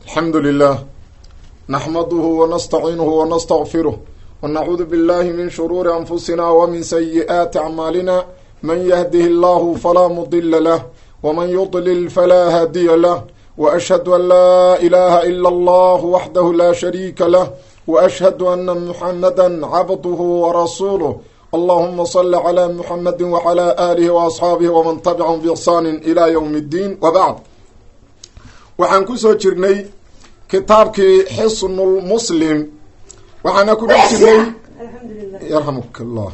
alxamdu lilah naxmaduhu wanastaciinuhu wanastaqfiruh wanacuudu billahi min shuruuri anfusina wmin sayi'aati acmaalina man yahdihi allahu falaa mudila lah wman yudlil falaa haadiya lah waashhadu an laa ilaha ila allah waxdahu la shariika lah waashhadu ana muxamada cabduhu warasuuluh allahuma sali cla muxamadi wcla aalihi waasxaabihi wman tabicahum biixsaani ila ywm اddiin wabacd waxaan kusoo jirnay kitaabkii xisnulmuslim waxaana ku dhex jirnay yarxamuk llah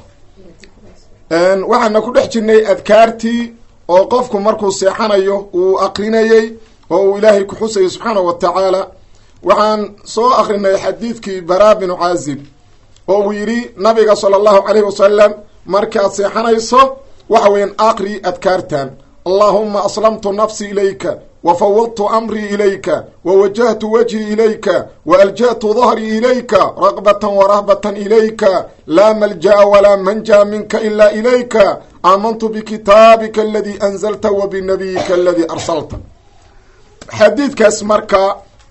waxaana ku dhex jirnay adkaartii oo qofku markuu seexanayo uu akrinayey oo uu ilaahay ku xusayay subxaanahu wa tacaala waxaan soo akrinay xadiidkii bara binu caazib oo uu yidhi nabiga sala allahu calayhi wasalam markaad seexanayso waxa weeyaan aqri adkaartan allahuma aslamtu nafsi ilayka wfawadtu amrii ilayka wawajahtu wajhii ilayka waalja'tu dahrii ilayka raqbatan warahbatan ilayka laa malja'a walaa manja minka ila ilayka aamantu bikitaabika aladii anzalta wa binabiyika aladii arsalta xadiidkaas marka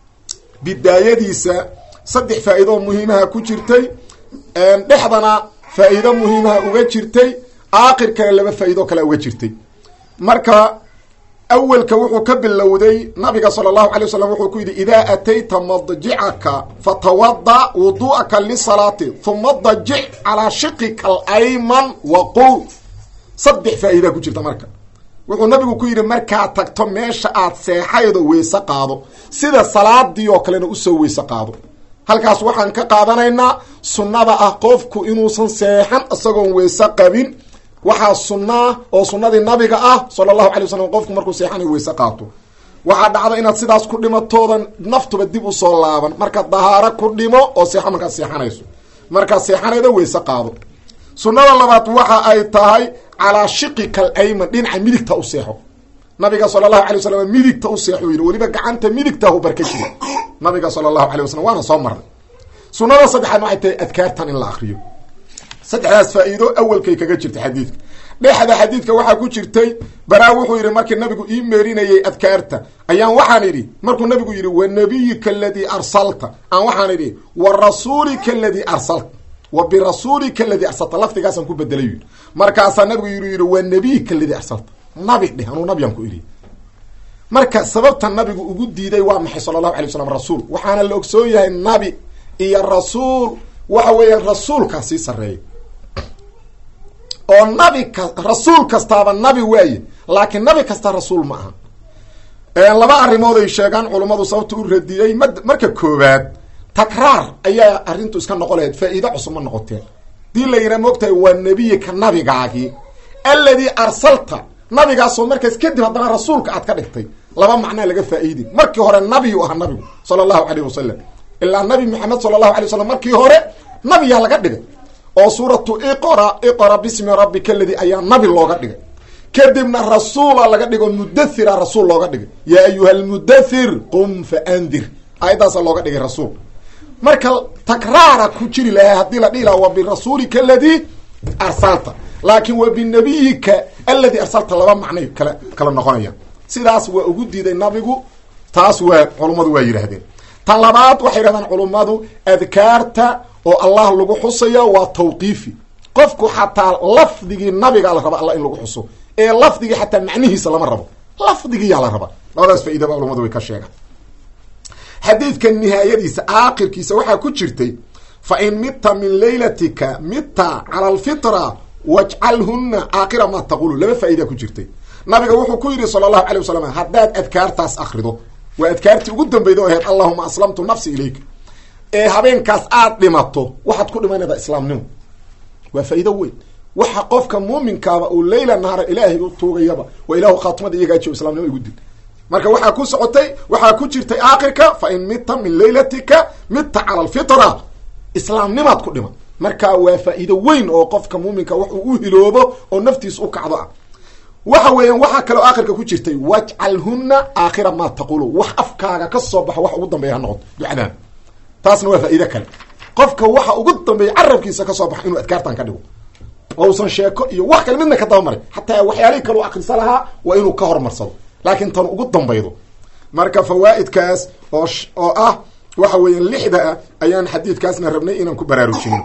bidaayadiisa saddex faa-iidoo muhiimaha ku jirtay dhexdana faa-iido muhiimaha uga jirtay aakhirkana laba faa-iidoo kale uga jirtay marka awelka wuxuu ka bilowday nabiga sala allahu alay wasalam wuxuu ku yidhi idaa atayta madjicaka fatawada wudu'aka lisalaati huma dajic calaa shiqika alayman wa qul saddex faa-iidaa ku jirta marka wuxuu nabigu ku yidhi markaad tagto meesha aad seexaydo weyse qaado sida salaadii oo kalena usoo weyse qaado halkaas waxaan ka qaadanaynaa sunnada ah qofku inuusan seexan isagoon weyse qabin waxaa sunnaa oo sunnadii nabiga ah sala allahu alay wasalam qofku markuu seexanayo weyse qaato waxaa dhacda inaad sidaas ku dhimatoodan naftuba dib usoo laaban markaad dahaaro ku dhimo oo seexo markaad seexanayso markaad seexanaydo weyse qaado sunnada labaad waxa ay tahay calaa shiqika alayman dhinaca midigta u seexo nabiga sala allahu alay wasalam midigta u seexo yidhi weliba gacanta midigtahu barka jira nabiga sala allahu alay wasalam waana soo marnay sunnada saddexaad waxay tahay adkaartan in la akriyo saddexdaas faa-iido awalkay kaga jirtay xadiidka dhexda xadiidka waxaa ku jirtay baraa wuxuu yidhi markii nabigu ii meerinayay adkaarta ayaan waxaan idhi markuu nabigu yidhi wa nabiyika aladii arsalta aan waxaan idhi wa rasuulika aladii arsalta wa birasuulika aladii arsalta lafdigaasaan ku bedelay yidhi markaasaa nabigu yii yidhi wa nabiyika aladii arsalta nabi dheh anuu nabiyaan ku idhi marka sababta nabigu ugu diiday waa maxay sala allahu alay waslam rasuul waxaana la ogsoon yahay nabi iyo rasuul waxa weeyaan rasuulkaa sii sareeya oo nabi ka rasuul kastaaba nabi waaye laakiin nabi kasta rasuul ma aha laba arrimood ay sheegaan culummadu sababta u radiyey m marka koowaad takraar ayaa arrintu iska noqon lahayd faa-iide cusub ma noqoteen dii la yidhaha moogtahay waa nebiyika nabigaagii alladii arsalta nabigaasoo markaas kadib haddana rasuulka aad ka dhigtay laba macnaa laga faa-iidi markii hore nabiyu ahaa nabigu sala allahu calayh wasalam ilaa nabi maxamed sala allahu alay wasalam markii hore nabiyaa laga dhigay oo suuratu iqra iqra bismi rabbika aladii ayaa nabi looga dhigay kadibna rasuula laga dhigo mudathira rasuul looga dhigay yaa ayuha almudathir qum fa andir aayaddaasa looga dhigay rasuul marka takraara ku jiri lahaa haddii la dhihi laha wa birasuulika aladii arsalta laakiin wa binabiyika aladii arsalta laba macnay kala kala noqonayaan sidaas waa ugu diiday nabigu taas waa culummadu waa yidhaahdeen tan labaad waxay yidhahdaan culummadu adkaarta oo allah lagu xusayo waa tawqiifi qofku xataa lafdigii nabigaa la raba alla in lagu xuso ee lafdigii xataa macnihiisa lama rabo lafdigiyaa la raba labadaas faa-idaba culamadu way ka sheegaan xadiidka nihaayadiisa aakhirkiisa waxaa ku jirtay fa in midta min laylatika midta cala alfitra wajcalhuna aakhira maa taqulu laba faa-idaa ku jirtay nabiga wuxuu ku yidhi sala allahu alay wasalam haddaad adkaartaas akrido waa adkaartii ugu dambeyda o ahayd allahuma aslamtu nafsi ilayka ee habeenkaas aad dhimato waxaad ku dhimanaydaa islaamnimo waa faa-iido weyn waxa qofka muuminkaaba uu leyla naara ilaahay u tuugayaba waa ilahu khaatimada iyagaajiyo islamnimo igu dil marka waxaa ku socotay waxaa ku jirtay aakhirka fa in midta min laylatika midta cala alfitra islaamnimaad ku dhiman marka waa faa-iido weyn oo qofka muuminka wax uu u hiloobo oo naftiisa u kacdo ah waxa weeyaan waxaa kaloo aakhirka ku jirtay wajcalhuna aakhira maa taqulu wax afkaaga ka soo baxo wax ugu dambeeya ha noqoto ducadaan taasna waa faa-iide kale qofka waxa ugu dambeeya carabkiisa kasoo baxa inuu adkaartan ka dhigo oo usan sheeko iyo wax kale midna ka dabamaray xataa waxyaalihii kaleu akrisa lahaa waa inuu ka hormarsado laakiin tan ugu dambaydo marka fawaa'idkaas oo oo ah waxa weeyaan lixda ah ayaan xadiidkaasna rabnay inaan ku baraarujino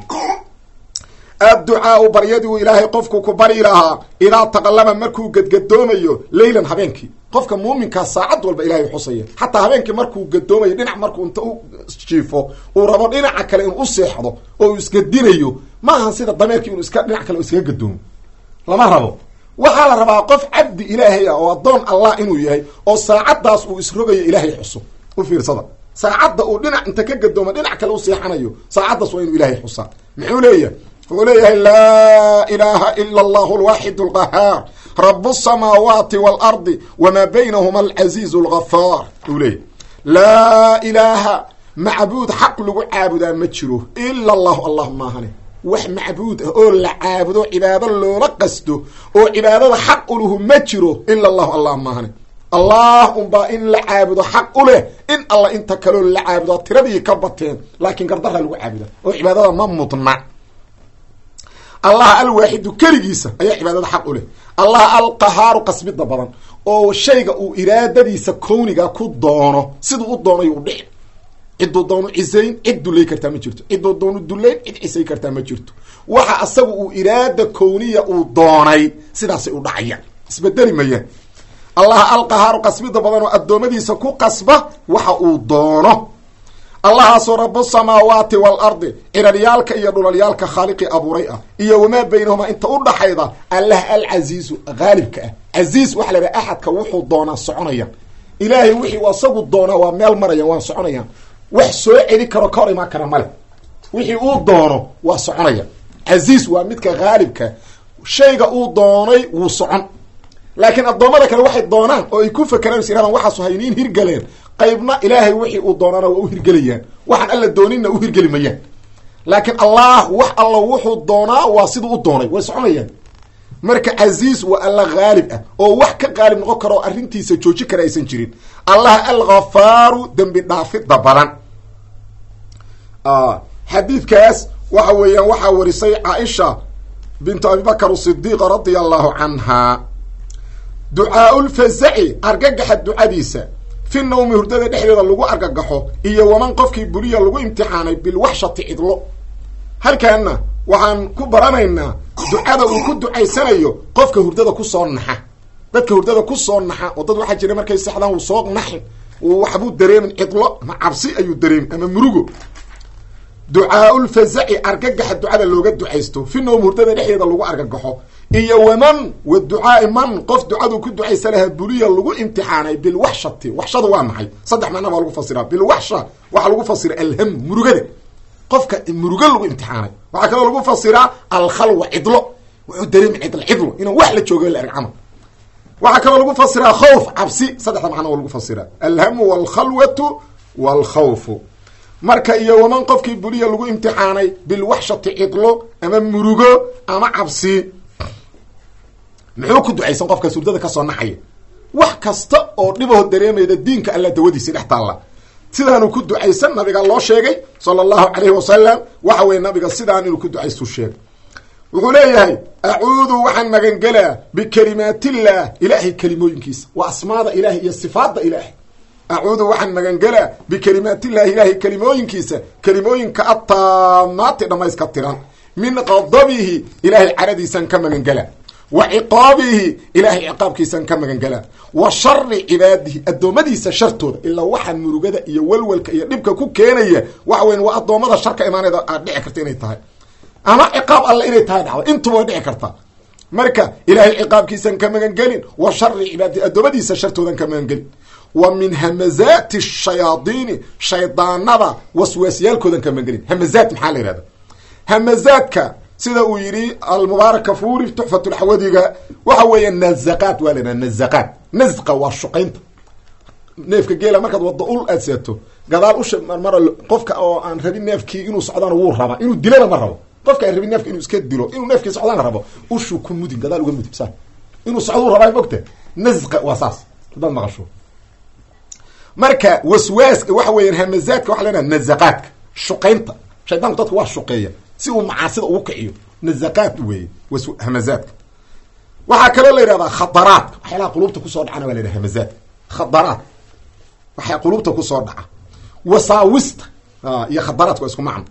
adducaau baryadii uu ilaahay qofku ku bari lahaa idaa taqallaba markuu gadgadoomayo leylan habeenkii qofka muuminkaa saacad walba ilahay xusaya xataa habeenkii markuu gadoomayo dhinac markuu inta u jiifo uu rabo dhinaca kale inuu u seexdo oo uu isgadinayo ma ahan sida dameerkii inuu iska dhinac kale iskaga gadoomo lama rabo waxaa la rabaa qof cabdi ilaahay ah oo addoon allah inuu yahay oo saacaddaas uu isrogayo ilaahay xuso u fiirsada saacadda uu dhinac inta ka gadoomo dhinac kale u seexanayo saacaddaas waa inuu ilaahay xusaa muxuu leeyahay wuxuu leeyahay laa ilaaha ila allahu alwaaxid alqahaar rabu asamaawaati waalardi wamaa baynahuma alcaziizu algafaar uu leeyahy laa ilaaha macbuud xaq lagu caabudaa ma jiro ila allahu allah maahane wax macbuud ah oo la caabudo cibaado loola qasto oo cibaadada xaq uluhu ma jiro ila allahu allah maahane allah unbaa in la caabudo xaq u leh in alla inta kaloo la caabudo tiradii ka bateen laakiin gardarra lagu caabuda oo cibaadada ma mudna allah alwaaxidu keligiisa ayaa cibaadada xaq u leh allah alqahaaru qasbida badan oo shayga uu iraadadiisa kowniga ku doono siduu u doonayo u dhici ciduu doonu cisayn cid dullay kartaa ma jirto ciduu doonu dullayn cid cisay kartaa ma jirto waxa asaga uu iraada kowniya uu doonay sidaasay u dhacayaan isbedeli mayaan allah alqahaaru qasbida badan oo addoommadiisa ku qasba waxa uu doono allahaasoo rabu samaawaati waalardi ciraryaalka iyo dhulalyaalka khaaliqii abuuray ah iyo wamaa baynahumaa inta u dhaxayda allah alcasiizu haalibka ah casiis waxaa la idhaha axadka wuxuu doonaa soconayaan ilaahay wixii asagu doonaa waa meel marayaan waa soconayaan wax soo celi karo ka hor imaan kara male wixii uu doono waa soconaya casiis waa midka haalibka shayga uu doonay wuu socon laakiin addoommada kale waxay doonaan oo ay ku fakeraan is yirahdaan waxaasu hayniin hirgaleen qaybna ilaahay wixii uu doonaana waa u hirgelayaan waxaan alla dooninna u hirgeli mayaan laakiin allah wax alla wuxuu doonaa waa siduu u doonay way soconayaan marka casiis waa alla haalib ah oo wax ka qaalib noqon karo oo arrintiisa jooji kara aysan jirin allah alghafaaru dembi dhaafidda badan xadiidkaas waxa weeyaan waxaa warisay caaisha bintu abibakar asidiiqa radia allahu canha ducaau lfazaci argagaxa ducadiisa fi nawmi hurdada dhexdeeda lagu argagaxo iyo waman qofkii buliya lagu imtixaanay bilwaxshati cidlo halkaana waxaan ku baranaynaa ducada uu ku ducaysanayo qofka hurdada kusoo naxa dadka hurdada kusoo naxa oo dad waxaa jira markay sexdaan wuu soo naxin waxbuu dareemin cidlo ama cabsi ayuu dareemin ama murugo ducaau lfazaci argagaxa ducada looga ducaysto fi nawm hurdada dhexdeeda lagu argagaxo iyo waman wa ducaai man qof ducaduu ku ducaysa lahaa buliya lagu imtixaanay bilwaxshati waxshada waa maxay saddex macna baa lagu fasiraa bilwaxsha waxaa lagu fasira alham murugada qofka murugo lagu imtixaanay waxaa kaloo lagu fasiraa alkhalwa cidlo wuxuu dareemi cidl cidlo inaan wax la jooga la erg camal waxaa kaloo lagu fasiraa khawf cabsi saddexda macna waa lagu fasiraa alhamu walkhalwatu walkhawfu marka iyo waman qofkii buliya lagu imtixaanay bilwaxshati cidlo ama murugo ama cabsi muxuu ku ducaysan qofkaas hurdada kasoo naxaya wax kasta oo dhibahoo dareemayda diinka alla dawadiisi dhex taalla sidaanuu ku ducaysan nabiga loo sheegay sala allahu calayhi wasalam waxa weye nabiga sidaan inuu ku ducaystu sheegay wuxuu leeyahay acuudu waxaan magangelaa bikalimaatillaah ilaahay kelimooyinkiisa waa asmaada ilaahay iyo sifaadda ilaahay acuudu waxaan magangelaa bikalimaatillahi ilaahay kelimooyinkiisa kelimooyinka attaamaati dhammayska tiran min qadabihi ilaahay caradiisan ka magangela wa ciqaabihi ilaahay ciqaabkiisan ka magangelaa wa shari cibaadihi addoommadiisa shartooda ilaa waxaa murugada iyo walwalka iyo dhibka ku keenaya waxa weyan waa addoommada sharka imaaneeda aad dhici karta inay tahay ama ciqaab alle inay tahay dhacdo intuba way dhici kartaa marka ilaahay ciqaabkiisan ka magangelin wa shari cibaadihi addoommadiisa shartoodan ka magangelin wa min hamazaati shayaadiini shaydaanada waswaasyaalkoodan ka magangelin hamazaat maxaa la yihahda hamazaadka sida uu yidhi almubaarak kafuri tuxfatulxawadiga waxa weeya nazaqaat waa la yidhaha nazaqaat nazqa waa shuqaynta neefka geela markaad waddo ul aad seeto gadaal usha marmar qofka oo aan rabin neefkii inuu socdana wuu rabaa inuu dilana ma rabo qofka aan rabin neefka inuu iska dilo inuu neefkii socdana rabo ushuu ku mudin gadaal uga mudin sa inuu socduu rabaa mogta nazqa waa saas hadaad maqasho marka waswaaska waxa weeyaan hamazaadka waxa lenaha nazaqaadka shuqaynta shaydaanku dadka waa shuqeeya si uu macaasida ugu kiciyo nazaqaad weeye hamazaadka waxaa kaloo la yidhahdaa khadaraadka waxyaalaha qulubta kusoo dhacana waa la yidhaha hamazaadka khadaraad waxaa qulubta kusoo dhaca wasaawista iyo khadaraadka waa isku macno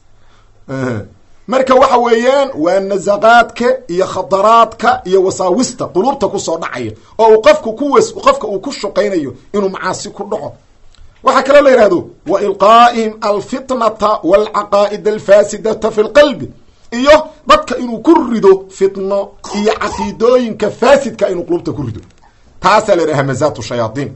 marka waxa weeyaan waa nasaqaadka iyo khadaraadka iyo wasaawista qulubta kusoo dhacaya oo uu qofku ku was qofka uu ku shaqaynayo inuu macaasi ku dhaco waxaa kaloo la yihahdo wa ilqaa'ihim alfitnata walcaqaa'id alfaasidata fi lqalbi iyo dadka inuu ku rido fitno iyo caqiidooyinka faasidka inuu qulubta ku rido taasaa la yidhaha hamazaat shayaaiin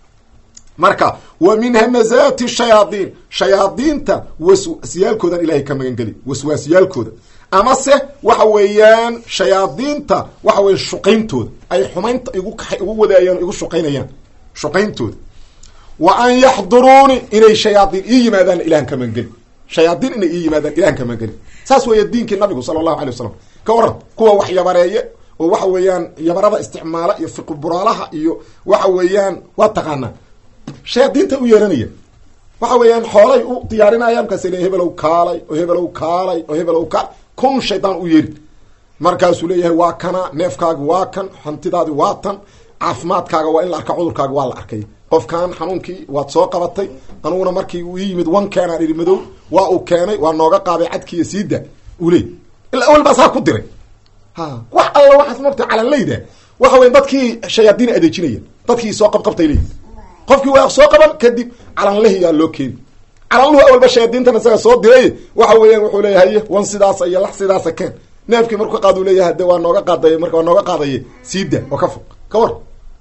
marka wa min hamazaati shayaaiin shayaadiinta waswaasiyaalkoodan ilahay ka magangeli waswaasyaalkooda amase waxa weeyaan shayaadiinta waxa weya shuqayntooda ay xumaynta igu igu wadaayaan igu shuqaynayaan shuqayntooda wa an yaxduruuni inay shayaadiin ii yimaadaan ilahan ka magangeli shayaadiin inay ii yimaadaan ilahan ka magangeli saas weeye diinkii nabigu sala allahu alay wasalam ka waran kuwa wax yabareeye oo waxa weeyaan yabarada isticmaala iyo fiquburaalaha iyo waxa weeyaan waa taqaanaa shayaadiinta u yeeranaya waxa weeyaan xoolay u diyaarinaya markaas le hebelow kaalay oo hebelow kaalay oo hebelow kaalay kun shaydaan u yeeri markaasuu leeyahay waa kana neefkaagi waa kan hantidaadi waa tan caafimaadkaaga waa in la arka cudurkaaga waa la arkay qofkan xanuunkii waad soo qabatay aniguna markii uu ii yimid wan keenaan idhi madow waa uu keenay waa nooga qaaday cadkiiyo siida uu leey ilaa awel baa saa ku diray ha wax alla waxaas mogta calanlayda waxa weya dadkii shayaadiin adeejinaya dadkii soo qabqabtay leeyi qofkii waa soo qaban kadib calanlahiyaa loo keeni calanluhu awalba shayaadiintan isaga soo diray waxa weeyaan wuxuu leeyahay wan sidaasa iyo lax sidaasa keen neefkii marku qaad uu leeyahay de waa nooga qaaday marka waa nooga qaadaye siida oo ka fog ka war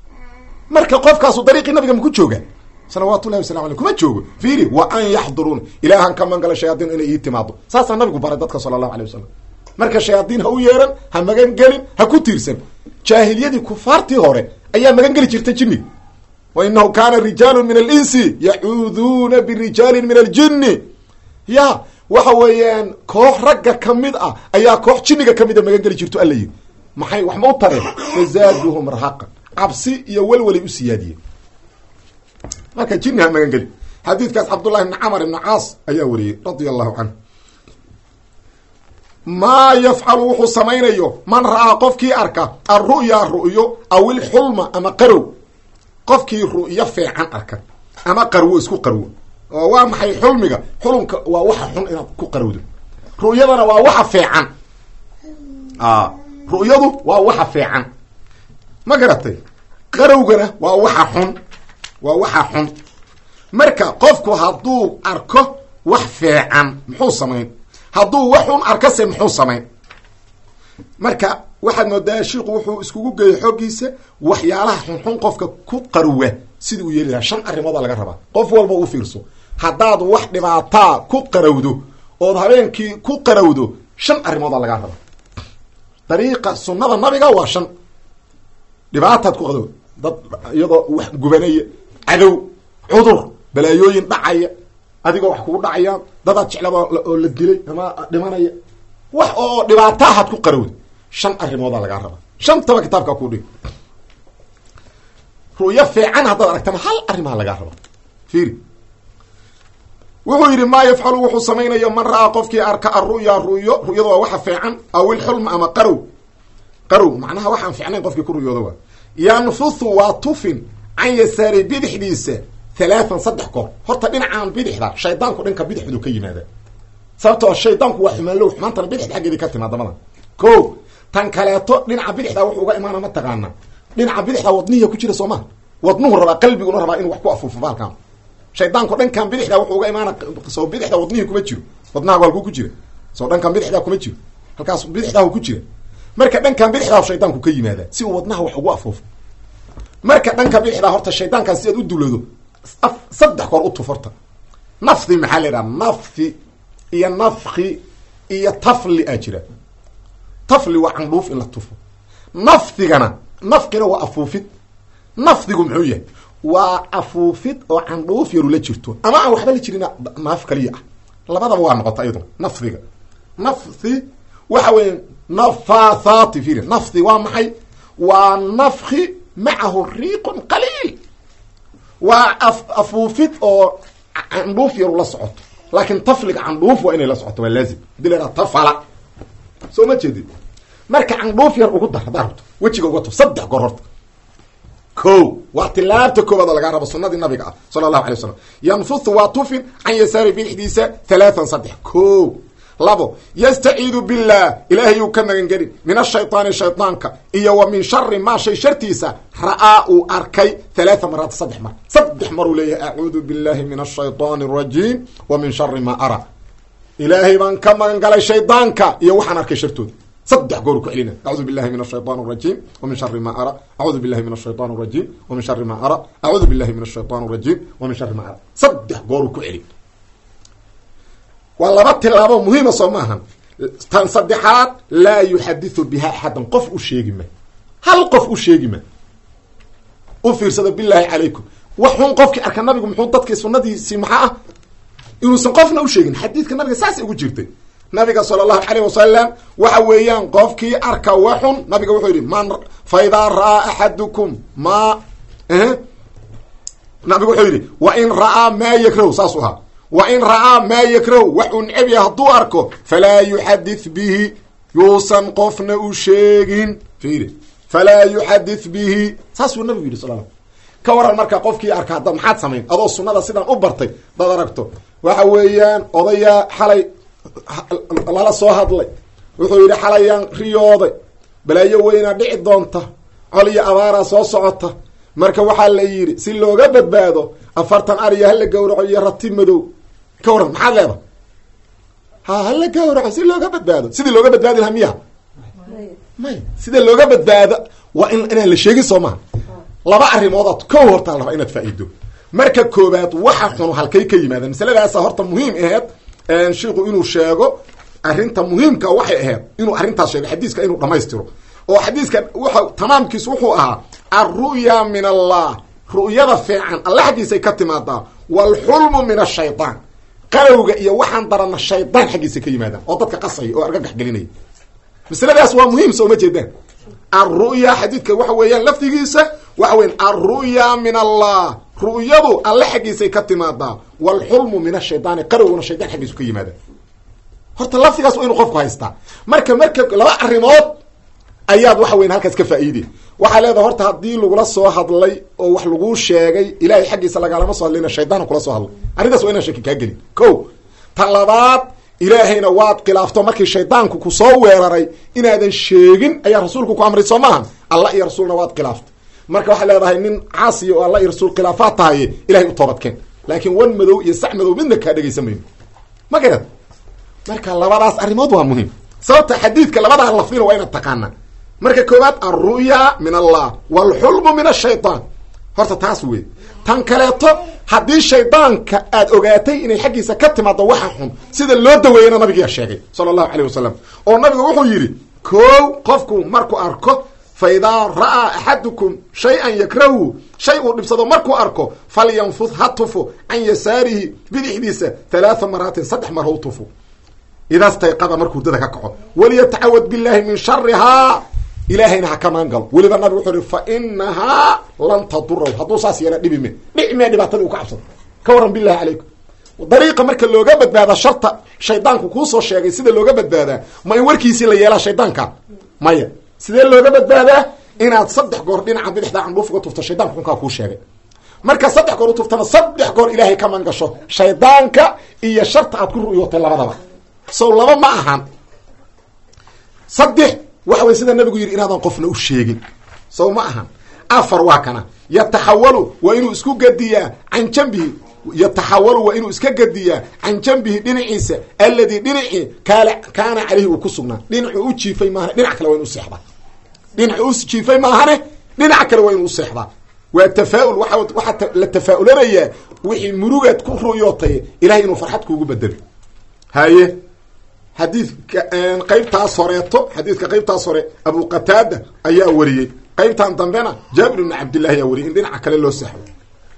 marka qofkaasu dariiqii nabiga maku jooga salawaatu llahi wasalam aley kuma joogo fiiri wa an yaxduruuna ilaahan ka mangala shayaadiin inay ii timaado saasaa nabigu baray dadka sala allahu alay wasalam marka shayaadiin ha u yeeran ha magan gelin ha ku tiirsan jaahiliyadii kufaartii hore ayaa magan geli jirtay jinniga wa inahu kaana rijaalu min alinsi yacuuduuna birijaalin min aljinni ya waxa weeyaan koox ragga kamid ah ayaa koox jinniga kamida magan geli jirto alla yiri maxay wax ma u tareen fazaaduhum rahaqan cabsi iyo welwelay u siyaadiyeen marka jinni ha magan geli xadiidkaas cabdullahi bni camar ibni caas ayaa wariyey radia allahu canhu maa yafcalu wuxuu samaynayo man ra'aa qofkii arka alru'ya ru'yo aw ilxulma ama qarow qofkii ru'yo fiican arka ama qarwo isku qarwo oo waa maxay xulmiga xulumka waa waxa xun inaad ku qarowdo ru'yadana waa waxa fiican ru'yadu waa waxa fiican ma garatay qarowgana waa waxa xun waa waxa xun marka qofku hadduu arko wax fiican muxuu samayn hadduu wax xun arkase muxuu samayn marka waxaad moodaa shiiku wuxuu iskugu geeyay xoogiisa waxyaalaha xunxun qofka ku qarwa sidii uu yeeli lahaa shan arrimooda laga rabaa qof walba u fiirso haddaad wax dhibaataa ku qarowdo ood habeenkii ku qarowdo shan arrimooda lagaa rabaa dariiqa sunnada nabiga waa shan dhibaataad ku qado dad iyadoo wax gubanaya cadow cudur balaayooyin dhacaya adigoo wax kugu dhacayaan dadaad jeclaba oo la dilay ama dhimanaya wax oo dhibaataahaad ku qarowda shan arrimoodaa lagaa rabaa shantaba kitaabkaa ku dhig ru'yo fiican haddaad aragtana hal arrimaha lagaa rabaa fiiri wuxuu yidhi maa yafcalu wuxuu samaynayo man ra'aa qofkii arka aru'ya ru'yo ru'yada waa waxa fiican aw ilxulma ama qarow qarow macnaha waxaan fiicnayn qofkii ku ru'yooda waa yanfuthu waa tufin can yasaari bidixdiisa halaatan saddex goor horta dhinacaan bidixda shaydaanku dhanka bidixdu ka yimaada sababtoo shaydaanku waa xumaanlow xumaantana bidixda xaggeedii ka timaada madan ko tan kaleeto dhinaca bidixda wuxuu uga imaana ma taqaana dhinaca bidixda wadnihiya ku jira soo maha wadnuhu rabaa qalbiguna rabaa inuu wax ku afuufo baalkan shaydaanku dhankan bidixda wuxuu uga imaana soo bidixda wadnihii kuma jiro wadnahagu halkuu ku jira soo dhankan bidixda kuma jiro halkaas bidixdahu ku jira marka dhankan bidixdaa shaydaanku ka yimaada si uu wadnaha wax ugu afuufo marka dhanka bidixdaa horta shaydaankan si aad u dulado saddex goor u tuf horta nafdi maxaa la yidhaha nafdi iyo nafki iyo tafli aa jira tafli waa candhuuf in la tufo nafdigana nafkina waa afuufid nafdigu muxuu yahay waa afuufid oo candhuuf yaru la jirto ama aan waxba la jirin naaf kaliya ah labadaba waa noqota iyaduna nafdiga nafdi waxa weeye nafathati firi nafdi waa maxay waa nafki macahu riiqun qaliil waa afuufid oo candhuuf yaru la socoto laakiin tafliga candhuuf waa inay la socoto waa laazim hadii la yhaha tafala soo ma jeedid marka candhuuf yar ugu dar haddaa rabto wejiga uga tuf saddex goor horta ko waa tilaabta koobaad oo lagaa rabo sunadii nabiga ah sala allahu alay wasalam yanfuthu waa tufin can yasaari bidixdiisa halaatan saddex ko labo yastaciidu billah ilaahayuu ka magan gelin min ashayطaani shayطaanka iyo wa min shari maa shay shartiisa ra'aa uu arkay halaaa maraat saddex mar saddex maruu leeyahay acuudu billahi min ashayطaani الrajiim wa min shari maa ara ilaahay baan ka magan galay shaydaanka iyo waxaan arkay shartooda saddex gooru ku celina acuudu billahi min ashayطan الrajiim wa min shari ma ara acuudu billahi min ashayطan الrajiim wa min shari ma ara acuudu billahi min ashayطan الrajiim wa min shari ma ara saddex gooru ku celin waa laba tilaabo muhiima soo maahan tan saddexaad laa yuxadiثu biha axadan qof u sheegi ma hal qof u sheegi ma u fiirsado bilahi calaykum waxun qofkii arka nabigu muxuu dadkii sunadiisii maxaa ah inuusan qofna u sheegin xadiidka nabiga saasay ugu jirtay nabiga sala allahu alayh wasalam waxa weeyaan qofkii arka waxun nabiga wuxuu yidhi man fa idaa ra'aa axadukum ma nabigu wuxuu yidhi wa in ra'aa maa yakrahu saasuu ahaa wa in ra'aa maa yakrahu wax uu neceb yahay hadduu arko falaa yuxadith bihi yuusan qofna u sheegin fiiri falaa yuxadith bihi saasuu nabigu yidhi sal ka waran marka qofkii arka hadda maxaad samayn adoo sunada sidaan u bartay dad aragto waxa weeyaan odayaa xalay lala soo hadlay wuxuu yidhi xalayaan riyooday balaayo weynaa dhici doonta col iyo abaaraa soo socota marka waxaa la yidhi si looga badbaado afartan ariya hala gawraco iyo rati madow ka waran maxaad leeda ha hala gawraco si looga badbaado sidii looga badbaadi lahaa miya may sida looga badbaado waa in inaan la sheegin soo maha laba arrimoodaad kow hortaa raba inaad faa'iido marka koobaad waxa xunu halkay ka yimaadeen masaladaasa horta muhiim aheed shiiku inuu sheego arrinta muhiimka waxay ahayd inuu arrintaas sheego xadiiska inuu dhamaystiro oo xadiiska wuxa tamaamkiisu wuxuu ahaa alru'ya min allah ru'yada fiican alla xaggiisay ka timaadaa waalxulmu min ashaytaan qalowga iyo waxaan darana shaydaan xaggiisay ka yimaadaan oo dadka qasaya oo argagax gelinaya masaladaas waa muhiim soo ma jeedaan alru'ya xadiidka waxa weeyaan lafdigiisa waxa weyan alru'ya min allah ru'yadu alle xaggiisay ka timaadaa waalxulmu min ashaydaani qarowguna shaydaan xaggiisu ka yimaada horta lafdigaas waa inu qofku haystaa marka marka laba arrimood ayaad waxa weyan halkaas ka faa'iidey waxaa leedahay horta haddii lagula soo hadlay oo wax laguu sheegay ilahay xaggiisa lagaalama soo hadlayna shaydaana kula soo hadlay arrintaas waa inaan shaki kaa gelin ko ta labaad ilaahayna waad khilaafto markii shaydaanku ku soo weeraray inaadan sheegin ayaa rasuulku ku amray soo maaha allah iyo rasuulna waad khilaaftay marka waxaa leedahay nin caasiya oo alla iyo rasuul khilaafaad tahaye ilahay u toobadkeen laakiin wan madow iyo sax madow midna kaa dhegaysa mayno ma garad marka labadaas arrimood waa muhiim sababta xadiidka labadaa lafdina waa inaad taqaanaa marka koowaad alru'ya min allah waalxulmu min ashaytaan horta taas wey tan kaleeto haddii shaydaanka aad ogaatay inay xaggiisa ka timaado waxa xun sida loo daweeyana nabigiyaa sheegay sala allahu alayh wasalam oo nabigu wuxuu yidhi kow qofku markuu arko fa idaa ra'aa axadukum shay-an yakrahu shay uu dhibsado markuu arko falyanfud ha tufo can yasaarihi bidixdiisa halaatha maraatin saddex mar hau tufo idaastayqada markuu dada ka kaco waliyatacawad billahi min sharihaa ilaahayna ha ka maan galo weliba nabig wuxuu ihi fa inahaa lan taduraw hadduu saas yeela dhibi me dhici mee dhibaatadii u ka cabsado ka waran billahi calaykum dariiqa marka looga badbaada sharta shaydaanku kuusoo sheegay sida looga badbaadaa ma in warkiisii la yeelaa shaydaanka maya sidee looga badbaadaa inaad saddex goor dhinaca bidixda candhuuf uga tufto shaydanka xunkaa kuu sheegay marka saddex goor u tuftana saddex goor ilaahay ka maan gasho shaydaanka iyo sharta aad ku ru'yootay labadaba sow laba ma ahan saddex waxa wey sida nabigu yidhi inaadan qofna u sheegin sow ma ahan afar waa kana yataxawalu waa inuu isku gediyaa can jambihi yataxawalu waa inuu iska gediyaa can jambihi dhinaciisa alladii dhinacii kaala kaana caleyhi uu ku sugnaa dhinacuu u jiifay maahane dhinac kale waa inu useexdaa dhinacuu u jiifay maahane dhinac kale waa inuu useexdaa waa tafaa-ul waa waxaa la tafaa-ulanayaa wixii murugaad ku ruyootay ilahay inuu farxad kuugu bedelo haye xadiidka qeybtaas horeeto xadiidka qeybtaas hore abu qataada ayaa wariyey qeybtan dambena jaabir ibni cabdillahi ayaa wariyay in dhinaca kale loo seexdo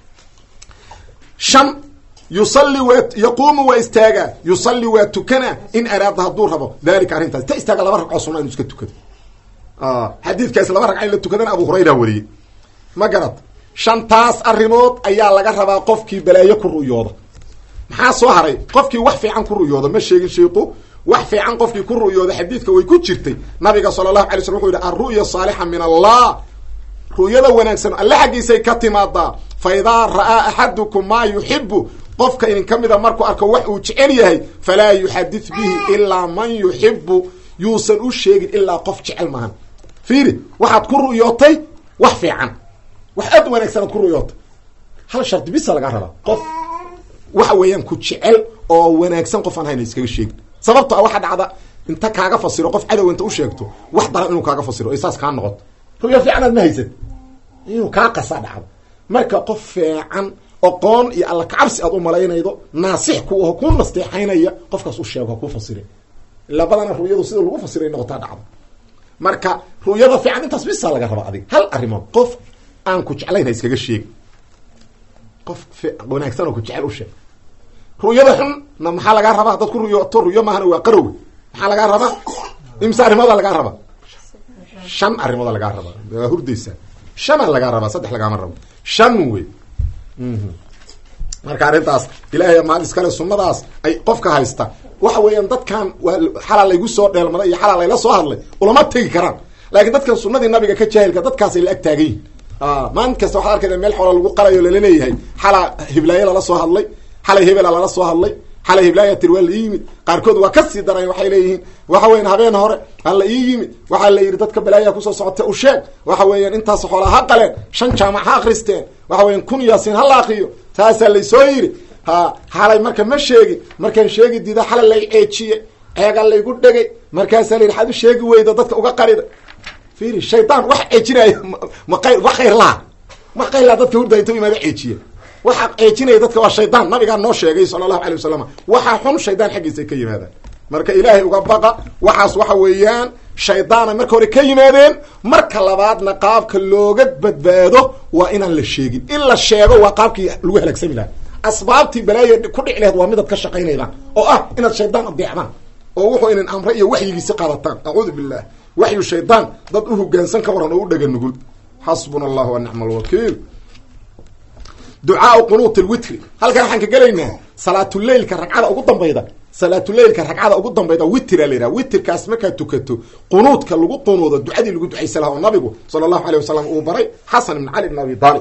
shan yusalli waa yaquumu waa istaagaa yusalli waa tukanaa in araada hadduu rabo dalika arrintaas ta istaaga laba ragcoo sunna inu iska tukado xadiidkaas laba ragca in la tukadana abu hurayra wariyey ma garad shantaas arrimood ayaa laga rabaa qofkii balaayo ku ru'yooda maxaa soo haray qofkii wax fiican ku ru'yooda ma sheegin sheiku wax fiican qofkii ku ru'yooda xadiidka way ku jirtay nabiga sala allahu alay slm wuxuu yihi alru'ya saalixa min allah ru'yada wanaagsan alle xaggiisay ka timaadaa fa idaa ra'aa axadukum maa yuxibu qofka idin ka mida markuu arko wax uu jecel yahay falaa yuxadid bihi ilaa man yuxibu yuusan u sheegin ilaa qof jecel maahan fiiri waxaad ku ru'yootay wax fiican wax aad wanaagsan aad ku ru'yootay hal shardi bisa lagaa rabaa qof waxa weeyaan ku jecel oo wanaagsan qof aan hayna iskaga sheegin sababto a waxa dhacda inta kaaga fasiro qof cadow inta u sheegto wax daran inuu kaaga fasiro o saas kaa noqoto ru'yo fiicanaad ma haysad inuu kaa qasaa dhacdo marka qof fiican oqoon iyo alla kacabsi aad u malaynaydo naasix ku aho ku nasteexaynaya qofkaas u sheego ha kuu fasire ilaa badana ru'yadu sida lagu fasiray noqotaa dhacdo marka ru'yada fiican intaas bisa laga raba adiga hal arrimood qof aan ku jeclayn ha iskaga sheegi qof wanaagsan oo ku jecel u sheeg ru'yada xunna maxaa lagaa rabaa haddaad ku ru'yooto ru'yo maahana waa qarowga maxaa lagaa rabaa imse arrimooda lagaa rabaa shan arrimooda lagaa rabaa waa hurdaysaa shanaa lagaa rabaa saddex lagaama rabo shan wey marka arrintaas ilaahay maal iskale sunnadaas ay qofka haysta waxa weeyaan dadkan waa xalaa laygu soo dheelmaday iyo xalaa layla soo hadlay ulama tegi karaan laakiin dadkan sunadii nabiga ka jaahilka dadkaasay la ag taagan yihin maalin kasta waxaad arkayda meel xoola lagu qalayo laleeyahay xalaa hiblaayo lala soo hadlay xalay hebela lala soo hadlay xalay hiblaayo tir waa la ii yimid qaarkood waa kasii daran waxay leeyihiin waxa weyan habeen hore hala ii yimid waxaa la yidhi dadka balaayaa kusoo socota u sheeg waxa weeyaan intaas xoolaa ha qaleen shan jaamac ha akristeen waxa weyan kun yaasiin ha la akriyo taasaa laysoo yidhi ha xalay marka ma sheegin markaan sheegi diida xalay lay ceejiye ceega laygu dhegay markaasaa la yidhi xaad u sheegi weyda dadka uga qarida fiiri shaydaan wax ceejinaya ma qayr wa khayr laha ma khayr laha dadka hurda inta imaada ceejiye waxa ceejinaya dadka waa shaydaan nabigaa noo sheegay sala allahu alay wasalam waxaa xun shaydaan xaggiisa ka yimaadaan marka ilaahay uga baqa waxaas waxa weeyaan shaydaana marka hore ka yimaadeen marka labaadna qaabka looga badbaado waa inaan la sheegin in la sheego waa qaabkii lagu halaagsami lahaa asbaabtii balaaya ku dhici laheed waa midaad ka shaqaynaydaan oo ah inaad shaydaan adeecdaan oo wuxuu inin amre iyo waxyigiisi qaadataan acuudu billah waxyu shaydaan dad u hogaansan ka waran oo u dhega nugul xasbuna allah wa nicma alwakiil ducaau qunuut lwitri halkan waxaan ka gelaynaa salaatuleilka ragcada ugu dambayda salaatuleilka ragcada ugu dambayda witira la yidhaha witirkaas markaad tukato qunuudka lagu qunuudo ducadii lagu ducaysa laha oo nabigu sala allahu alay wasalam uu baray xasan ibn cali bn abi talib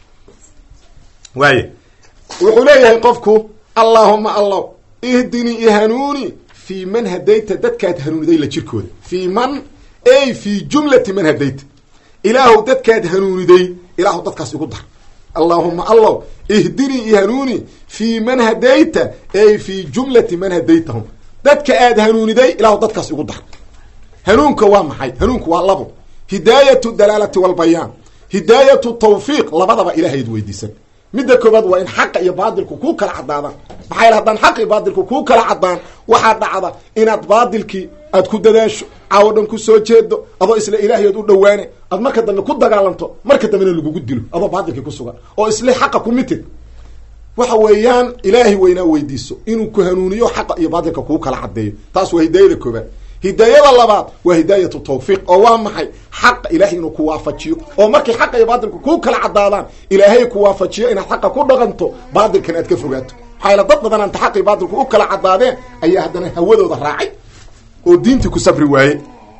waaye wuxuu leeyahay qofku allaahuma allah ihdinii ihanuuni fii man hadayta dadkaad hanuuniday la jirkooda fii man ey fii jumlati man hadayta ilaahu dadkaad hanuuniday ilaahu dadkaas igu dar allaahuma allah ihdinii ihanuuni fii man hadayta ey fii jumlati man hadaytahum dadka aad hanuuniday ilaahu dadkaas igu dar hanuunka waa maxay hanuunku waa labo hidaayatu dalaalati walbayaan hidaayatu tawfiiq labadaba ilaahayd weydiisan midda koobaad waa in xaqa iyo baadilku kuu kala cadaadaan maxaa yal haddaan xaq iyo baadilku kuu kala cadaan waxaa dhacda inaad baadilkii aad ku dadaasho caawo dhan ku soo jeedo adoo isla ilaahayood u dhawaane aad marka dambe ku dagaalanto marka dambena lagugu dilo adoo baadilkii ku sugan oo isle xaqa ku mitid waxa weeyaan ilaahay weynaa weydiiso inuu ku hanuuniyo xaqa iyo baadilka kuu kala cadeeyo taas waa hidaayada koobaad hidaayada labaad waa hidaayatu tawfiiq oo waa maxay xaqa ilaahay inuu ku waafajiyo oo markay xaqa iyo baadilku kuu kala cadaadaan ilaahay ku waafajiyo inaad xaqa ku dhaqanto baadilkan aad ka fogaato maxaa yala dad badan anta xaq iyo baadilku u kala cadaadeen ayaa haddana hawadooda raacay oo diintii ku safri waaye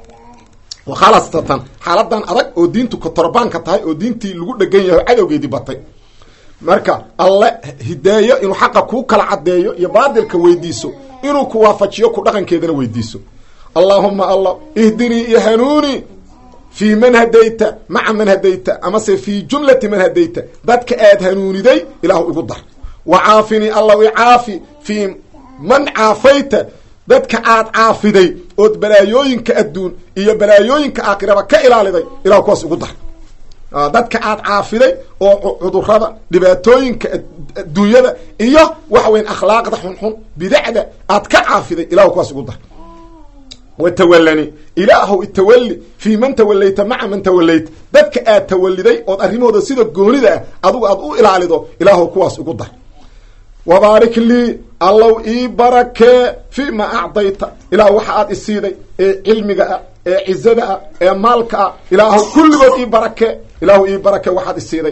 khalasatan xaaladan adag oo diintu kotorbaanka tahay oo diintii lagu dhegan yahay oo cadowgeedii batay marka alle hidaayo inuu xaqa kuu kala cadeeyo iyo baadilka weydiiso inuu ku waafajiyo ku dhaqankeedana weydiiso allaahuma allah ihdinii iyo hanuuni fii man hadayta maca man hadayta amase fii jumlati man hadayta dadka aad hanuuniday ilaahu igu dar wa caafinii allahu icaafi fii man caafayta dadka aad caafiday ood balaayooyinka adduun iyo balaayooyinka aakhiraba ka ilaaliday ilahu kuwaas igu dar dadka aad caafiday oo cudurada dhibaatooyinka adduunyada iyo waxa weyan akhlaaqda xunxun bidacda aad ka caafiday ilahu kuwaas igu dar watawalani ilaahow itawalli fii man tawalayta maca man tawalayta dadka aad tawaliday ood arrimahooda sida goonida ah adugu aad u ilaalido ilaahow kuwaas igu dar wabaarik lii allow ii barakee fii ma acdayta ilaah waxa aad isiiday ee cilmiga ah ee cizada ah ee maalka ah ilaahow kulligood ii barakee ilaahu ii barakee waxaad isiiday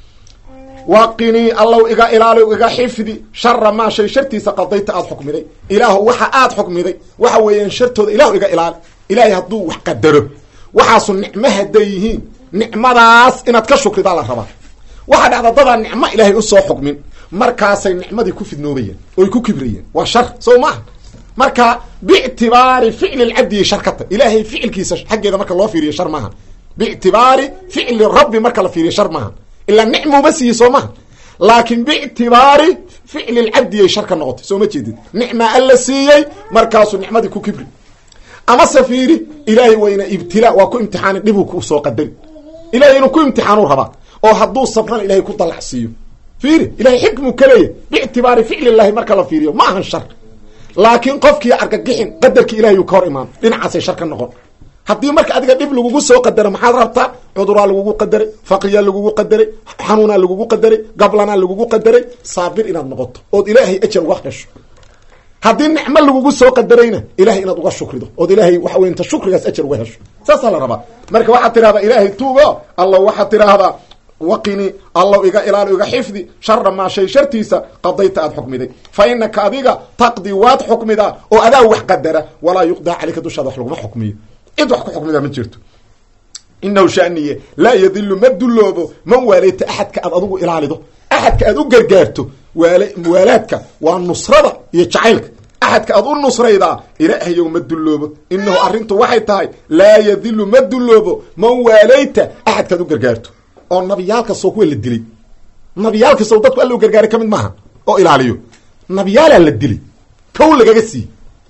waqinii allow iga ilaali iga xifdi shara maa shay shartiisa qadayta aada xukmiday ilaahu waxa aad xukmiday waxa weeyaan shartooda ilahu iga ilaali ilaahay hadduu wax qadaro waxaasu nicmo hadday yihiin nicmadaas inaad ka shukridaa la rabaa waxaa dhacda dadaa nicmo ilaahay usoo xukmin markaasay nicmadii ku fidnoobayeen oy ku kibrayeen waa shar soo maaha marka biictibaari ficli lcabdiyi shar ka ta ilaahay ficilkiisa xaggeeda marka loo fiiriyo shar maaha biictibaari ficli rabbi marka la fiiriyo shar maaha ilaa nicmuuba siiye soo maha laakiin biictibaari ficli lcabdiyay shar ka noqotay soo ma jeedid nicma alla siiyey markaasuu nicmadii ku kibri amase fiiri ilaahay wayna ibtilaa waa ku imtixaani dhibuu ku soo qadari ilahay inuu ku imtixaanuu rabaa oo hadduu sabrana ilahay ku dalacsiiyo fiiri ilahay xikmuu ka leeyahy biictibaari ficlillahi marka la fiiriyo ma ahan shar laakiin qofkii argagixin qadarkii ilahay uu ka hor imaano dhinacaasay shar ka noqon haddii marka adiga dhib lagugu soo qadaro maxaad rabtaa cuduraa lagugu qadaray faqriyaa lagugu qadaray xanuunaa lagugu qadaray gablanaa lagugu qadaray saabir inaad noqoto ood ilaahay ajar uga hesho haddii nicmo lagugu soo qadarayna ilahay inaad uga shukrido ood ilaahay waxa wey inta shukrigaas ajar uga hesho saasaa la rabaa marka waxaad tidhahdaa ilaahay tuugo alla waxaad tidhaahdaa waqini allow iga ilaali iga xifdi shara maa shay shartiisa qadayta aad xukmiday fa inaka adiga taqdi waad xukmidaa oo adaa wax qadara walaa yuqdaa caleyka dushaada wax laguma xukmiyo cid wax ku xukmidaa ma jirto inahu shaniye laa yadilu ma dulloobo man waaleyta axadka aad adigu ilaalido axadka aad u gargaarto waal muwaalaadka waa nusrada iyo jacaylka axadka aad u nusraydaa ilaahayow ma dulloobo inahu arrintu waxay tahay laa yadilu ma dulloobo man waaleyta axadka aad u gargaarto oo nabiyaalkasoo kuwa la dilay nabiyaalkasoo dadku alla u gargaaray ka mid maaha oo ilaaliyo nabiyaalaa la dilay kow lagaga siiye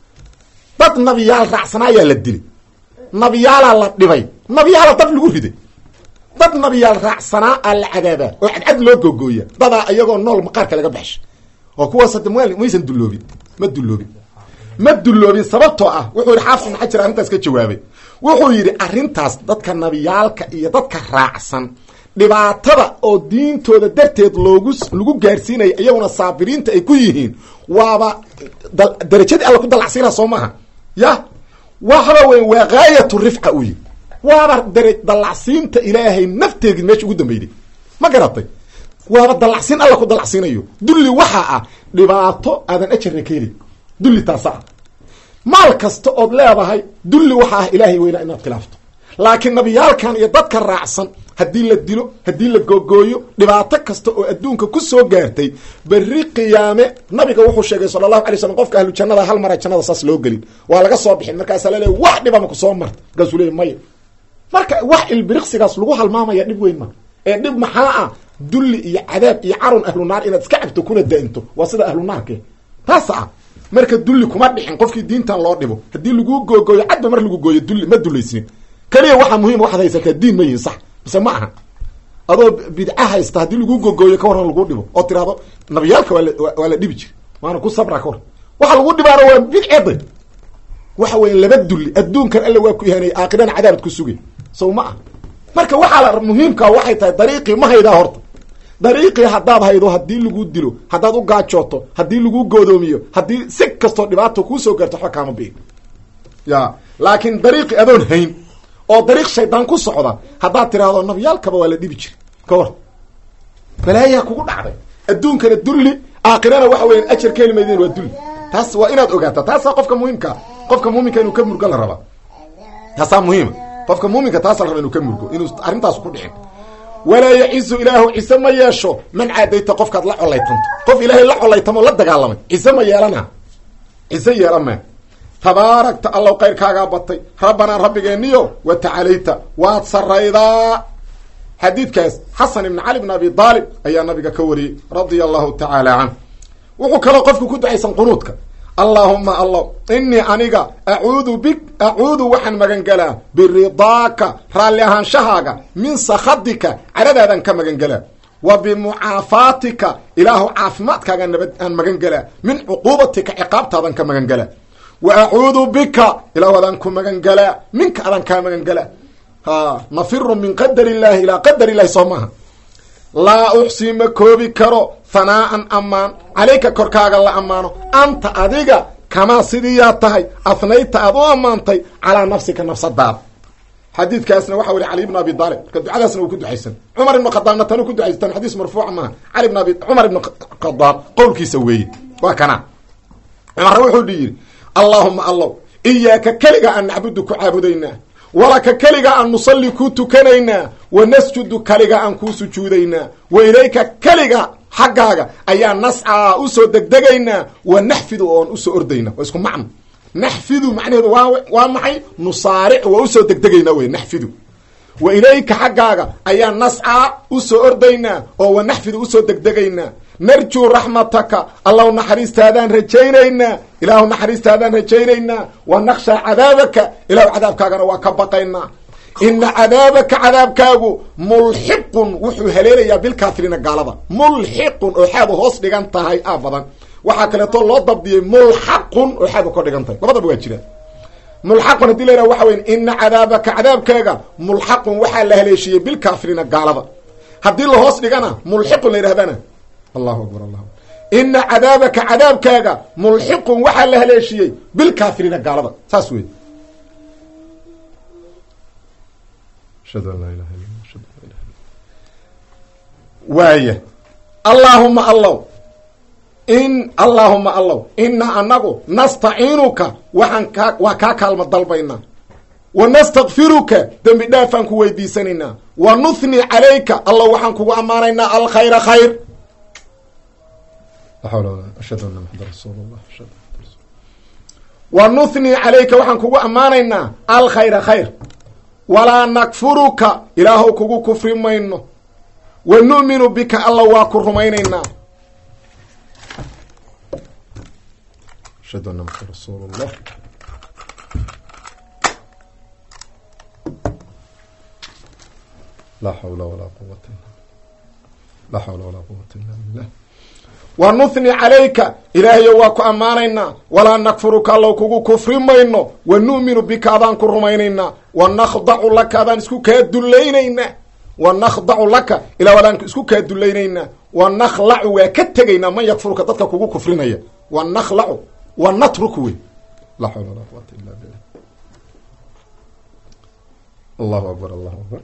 dad nabiyaal raacsanaayaa la dilay nabiyaalaa la dhibay nabiyaala dab lagu riday dad nabiyaal raacsanaa aa la cadaabaa oo cadcad loo googooya dadaa iyagoo nool maqaarka laga baxsha oo kuwaas hadda m maysan dulloobin ma dulloobin ma dulloobin sababtoo ah wuxuu yidhi xaafis ibn xajar arrintaas ka jawaabay wuxuu yidhi arrintaas dadka nabiyaalka iyo dadka raacsan dhibaatada oo diintooda darteed loogu lagu gaarsiinaya iyaguna saabiriinta ay ku yihiin waaba darajadii alla ku dalacsiinaa soo maaha ya waxba weyn waa gaayatu rifca u yihi waaba dara dalacsiinta ilaahay nafteedii meesha ugu dambeyday ma garatay waaba dalacsiin alla ku dalacsiinayo dulli waxaa ah dhibaato aadan ajarna ka helin dulli taasa ah maal kasta ood leedahay dulli waxaa ah ilaahay weynaa inaad khilaafto laakiin nabiyaalkan iyo dadka raacsan haddii la dilo haddii la googooyo dhibaato kasta oo adduunka ku soo gaartay berri qiyaame nabiga wuxuu sheegay sala allahu alay slam qofka ahlu jannada hal mara jannada saas loo gelin waa laga soo bixin markaasaa laleey wax dhibama ku soo marta markaasuu leey maya marka wax ilbiriqsigaas lagu halmaamaya dhib weyn ma ee dhib maxaa ah dulli iyo cadaab iyo carun ahlu naar inaad iska cabto kuna da-into waa sida ahlu naarke taasa ah marka dulli kuma dhixin qofkii diintan loo dhibo haddii laguu googooyo cadba mar lagu gooyo dulli ma dullaysnin keliya waxaa muhiim waxaad haysataa diin ma yihin sax mise ma aha adoo bidca haysta haddii lagu gogooyo ka waran lagu dhibo oo tirahdo nabiyaalka waala waa la dhibi jir waana ku sabra ka war waxa lagu dhibaana waa bidceda waxa weya laba dulli adduunkan alla waa ku ihanay aakhirana cadaabad ku sugay sow ma ah marka waxaa la muhiimkaa waxay tahay dariiqii ma haydaa horta dariiqii haddaad haydo haddii lagu dilo haddaad u gaajooto haddii lagu goodoomiyo haddii si kastoo dhibaato kuusoo gaarto waxba kaama biin ya laakiin dariiqii adoon hayn oo dariiq shaydaan ku socda haddaad tiraahdo nabyaalkaba waa la dhibi jiri ka war balaayaa kugu dhacday adduunkana dulli aakhirana waxa weya ajar ka heli maydeen waa dulli taas waa inaad ogaataa taasaa qofka muhiimkaa qofka muuminka inuu ka murgo la rabaa taasaa muhiima qofka muuminka taasa la raba inuu ka murgo inuu arrintaas ku dhicin walaa yacizu ilaahu cise ma yeesho man caadayta qofkaad la collaytanto qof ilaahay la collaytamo la dagaalamay cise ma yeelana cise yeelama tabaarakta allow kayrkaagaa batay rabbanaa rabbigeeniyo wa tacalayta waad saraydaa xadiidkaas xasan ibn cali bn abi aalib ayaa nabiga ka wariyey radia allahu tacaala canh wuxuu kaloo qofku ku ducaysan qunuudka allaahuma allah inii aniga acuudu bik acuudu waxaan magangelaa biridaaka raalli ahaanshahaaga min sakhadika caradaadan ka magangelaa wa bimucaafaatika ilaahu caafimaadkaaga nabad aan magangelaa min cuquubatika ciqaabtaadan ka magangelaa wa acuudu bika ilaahu adaan ku magangelaa minka adaan kaa magangelaa ha nafiru min qadar illahi ilaa qadar illahi soo maaha laa uxsii ma koobi karo hanaa'an ammaan calayka korkaaga la ammaano anta adiga kamaa sidiiyaa tahay afnayta aad u ammaantay calaa nafsika nafsadaada xadiidkaasna waxa weli cali ibn abi aalib marka ducadaasna uu ku ducaysan cumar ibn khadaabna tanu ku ducaystan xadiis marfuuca maaha cali ibn abi cumar ibn khadaab qowlkiisa weeye waa kana cumarna wuxuu dhi yidhi allaahuma allow iyaaka keliga aan nacbudu ku caabudaynaa walaka keliga aan nusalli kuu tukanaynaa wa nasjudu kaliga aan kuu sujuudaynaa wa ilayka keliga xaggaaga ayaa nascaa usoo degdegaynaa wa naxfidu oon usoo ordayna waa isku macno naxfidu macnaheedu waa waa maxay nusaaric waa usoo degdegaynaa wey naxfidu wa ilayka xaggaaga ayaa nascaa usoo ordaynaa oo wa naxfidu usoo degdegaynaa narjuu raxmataka allahu naxariistaadaan rajaynaynaa ilaahu naxariistaadaan rajaynaynaa wa nakhshaa cadaabaka ilahu cadaabkaagana waa ka baqaynaa ina cadaabaka cadaabkaagu mulxiqun wuxuu haleelayaa bilkaafiriina gaalada mulxiqun oo xaadu hoos dhigan tahay a badan waxaa kaleeto loo dabdiyey mulxaqun oo xaadu ka dhigan tahay labadaba waa jiraan mulxaqun hadii la yhaha waxa weya ina cadaabaka cadaabkaaga mulxaqun waxaa la haleeshiiyey bilkaafiriina gaalada haddii la hoos dhigana mulxiqun la yidhahdana allahu akbar allahu ina cadaabaka cadaabkaaga mulxiqun waxaa la haleeshiyey bilkaafiriina gaalada saas wey waaya allaahuma allow in allaahuma allow inaa anagu nastaciinuka waxaan kaa waa kaa kaalma dalbaynaa wa nastakfiruka dembi dhaafaan ku weydiisanaynaa wa nuthni calayka allah waxaan kugu ammaanaynaa alkhayra khayr wa nuthni calayka waxaan kugu ammaanaynaa alkhayra khayr walaa nakfuruka ilaahow kugu kufri mayno wa nu'minu bika alla waa ku rumaynaynaa ashhadu anna maxamad rasuulu llah laa xawla walaa quwata laa xawla walaa quwata illa billah wa nuthni calayka ilaahayo waa ku ammaanaynaa walaa nakfuruka allow kugu kufri mayno wa nu'minu bika adaan ku rumaynaynaa wa nakhdacu laka adaan isku kaa dullaynaynaa wa nakhdacu laka ilaa adaan isku kaa dullaynaynaa wa nakhlacu waa ka tegaynaa man yakfuruka dadka kugu kufrinaya wa nakhlacu wa natruku wey laa xawla walaa quwata illa billah allahu akbar allahu akbar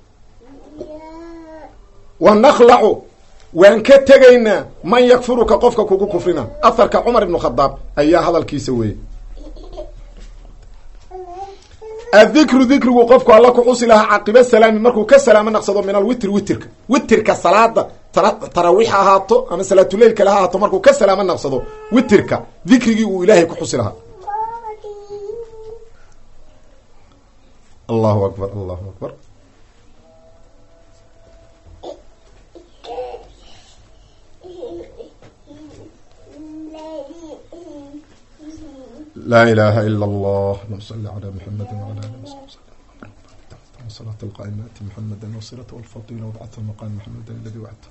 wa nakhlacu waan ka tegaynaa man yakfuruka qofka kugu kufrina aharka cumar ibnu khadaab ayaa hadalkiisa weeye adikru dikrigu qofku alla ku xusi lahaa caqiba salaami markuu ka salaamo naqsado min alwitr witirka witirka salaada taraawiix ahaato ama salaatuleilkale ha ahaato markuu ka salaamo naqsado witirka dikrigii uu ilaahay ku xusi lahaa allahu akbar allahu akbar laa ilaha ila allah allahuma sali calaa muxamedi wala ali wsabi salaat alqaaimaati muxameda wasilat walfadila wabcathu maqaam maxamed aladi wacd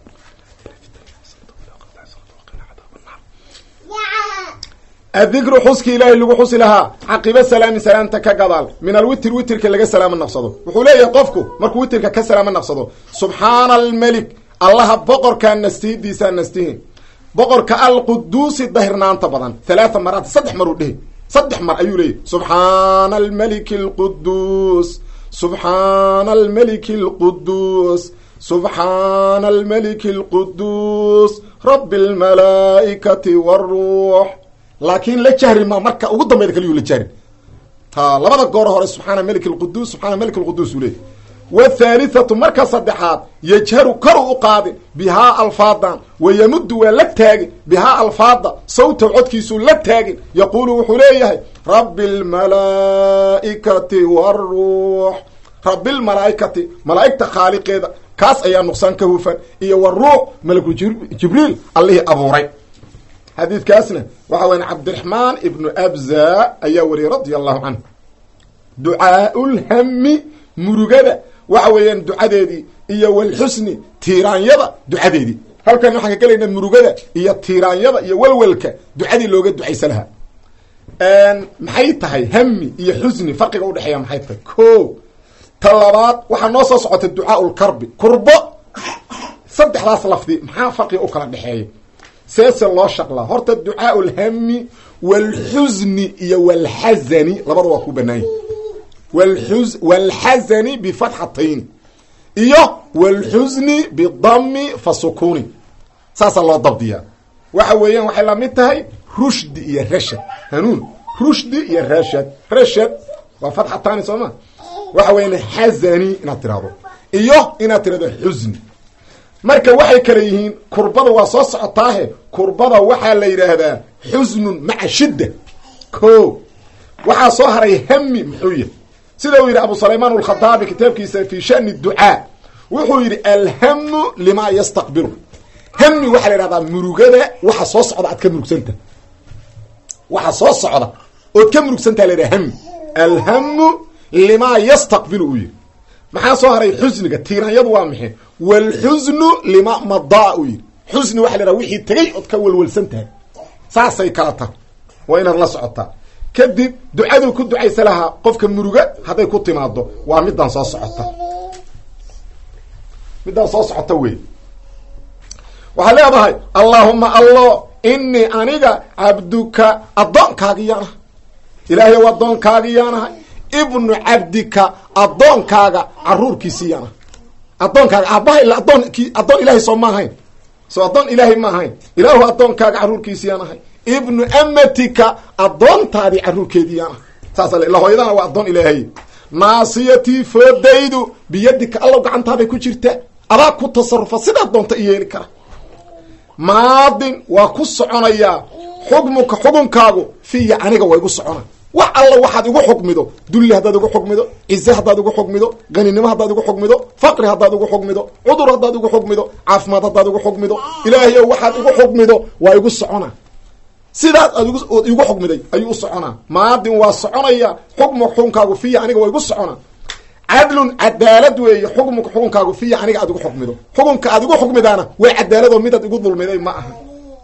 adikru xuski ilaahay lagu xusi lahaa caqiba salaami salaamta ka gadaal min alwitr witirka laga salaamo naqsado wuxuu leeyahay qofku markuu witirka ka salaamo naqsado subxaana almelik allaha boqorkaa nastihidiisaa nastihin boqorka alquduusi dahirnaanta badan halaaa maraat saddex maruu dhehi saddex mar ayuu leeyahy subxaana almeliki alquduus subxaana almeliki alquduus subxaana almeliki alquduus rabi almalaa'ikati waruux laakiin la jahri ma marka ugu dambayda kaliyuu la jahrin ta labada goor hore subxaana melik alquduus subxaana melik alquduus uu leeyahy wthalithatu marka saddexaad yajharu karu u qaadin bihaa alfaadan wayamuddu waa la taagin bihaa alfaada sawtaw codkiisuu la taagin yaquulu wuxuu leeyahay rabi lmalaa'ikati waruux rabilmalaa'ikati malaa'igta khaaliqeeda kaas ayaa nuqsaan ka hufan iyo waruux malaku jibriil allihii abuuray xadiidkaasna waxa weya cabdiraxmaan ibnu abza ayaa wariyey radia allahu canhu ducaau lhami murugada waxa weeyaan ducadeedii iyo walxusni tiiraanyada ducadeedii halkan waxaan ka gelaynaa murugada iyo tiiraanyada iyo walwalka ducadii looga ducaysa lahaa maxay tahay hami iyo xusni farqiga udhexeeya maxay tahay ko ta labaad waxaa noo soo socota ducaa lkarbi kurbo saddexdaas lafdi maxaa farqiga u kala dhexeeya seese loo shaqlaa horta ducaau lhami walxusni iyo walxazani labada waa ku banaanya wlxu walxazani bifatxatayn iyo walxusni bidami fa sukuni saasaa loo dabdiyaa waxa weeyaan waxay lamid tahay rushdi iyo rashad hanuun rushdi iyo rashad rashad waa fatxatani soo ma waxa weyan xazani inaad tirahdo iyo inaad tirahdo xusni marka waxay kale yihiin kurbada waa soo socotaahe kurbada waxaa la yidhaahdaa xusnun maca shidda ko waxaa soo haray hami muxuu yahy sida uu yidhi abu sulaymaan alkhadaabi kitaabkiisa fi shani ducaa wuxuu yidhi alhamu limaa yastaqbilu hami waxaa la yidhahdaa murugada waxa soo socda aad ka murugsanta waxa soo socda ood ka murugsantaha la yidhaha hami alhamu limaa yastaqbilu uu yidhi maxaa soo haray xusniga tiiranyadu waa maxay walxusnu lima madaa uu yidhi xusni waxa la yidhaha wixii tegay ood ka walwalsan tahay saasay kala tahay waa inaad la socotaa kadib ducaduu ku ducaysa lahaa qofka muruga hadday ku timaado waa midaan soo socota midaan soo socota wey waxaad leedahay allaahuma allo inii aniga cabduka addoonkaagiyaanahay ilaahay addoonkaagiyaanahay ibnu cabdika addoonkaaga caruurkiisiiyaanahay addoonkaaga aabbaha ila adoonki addoon ilaahay soo ma ahayn soo addoon ilaahay ma ahayn ilaahu addoonkaaga carruurkiisiiyaanahay ibnu amatika addoontaadii carruurkeediiyaanahay saasa ila hooyadana waa addoon ilaahay naasiyatii foodaydu biyadika allow gacantaaday ku jirtaa adaa ku tasarufa sidaad doonta i yeeli kara maadin waa ku soconayaa xukmuka xukunkaagu fiya aniga waa igu socona wax alla waxaad igu xukmido dulli haddaad igu xukmido cize haddaad igu xukmido qaninimo haddaad igu xukmido faqri haddaad igu xukmido cudur haddaad igu xukmido caafimaad haddaad igu xukmido ilaahayow waxaad igu xukmido waa igu socona sidaas aad igu xukmiday ayuu u soconaa maadin waa soconaya xukmuka xukunkaagu fiya aniga waa igu socona cadlun cadaalad weeye xukmuka xukunkaagu fiya aniga aad igu xukmido xukunka aad igu xukmidaana waa cadaaladoo midaad igu dulmiday ma aha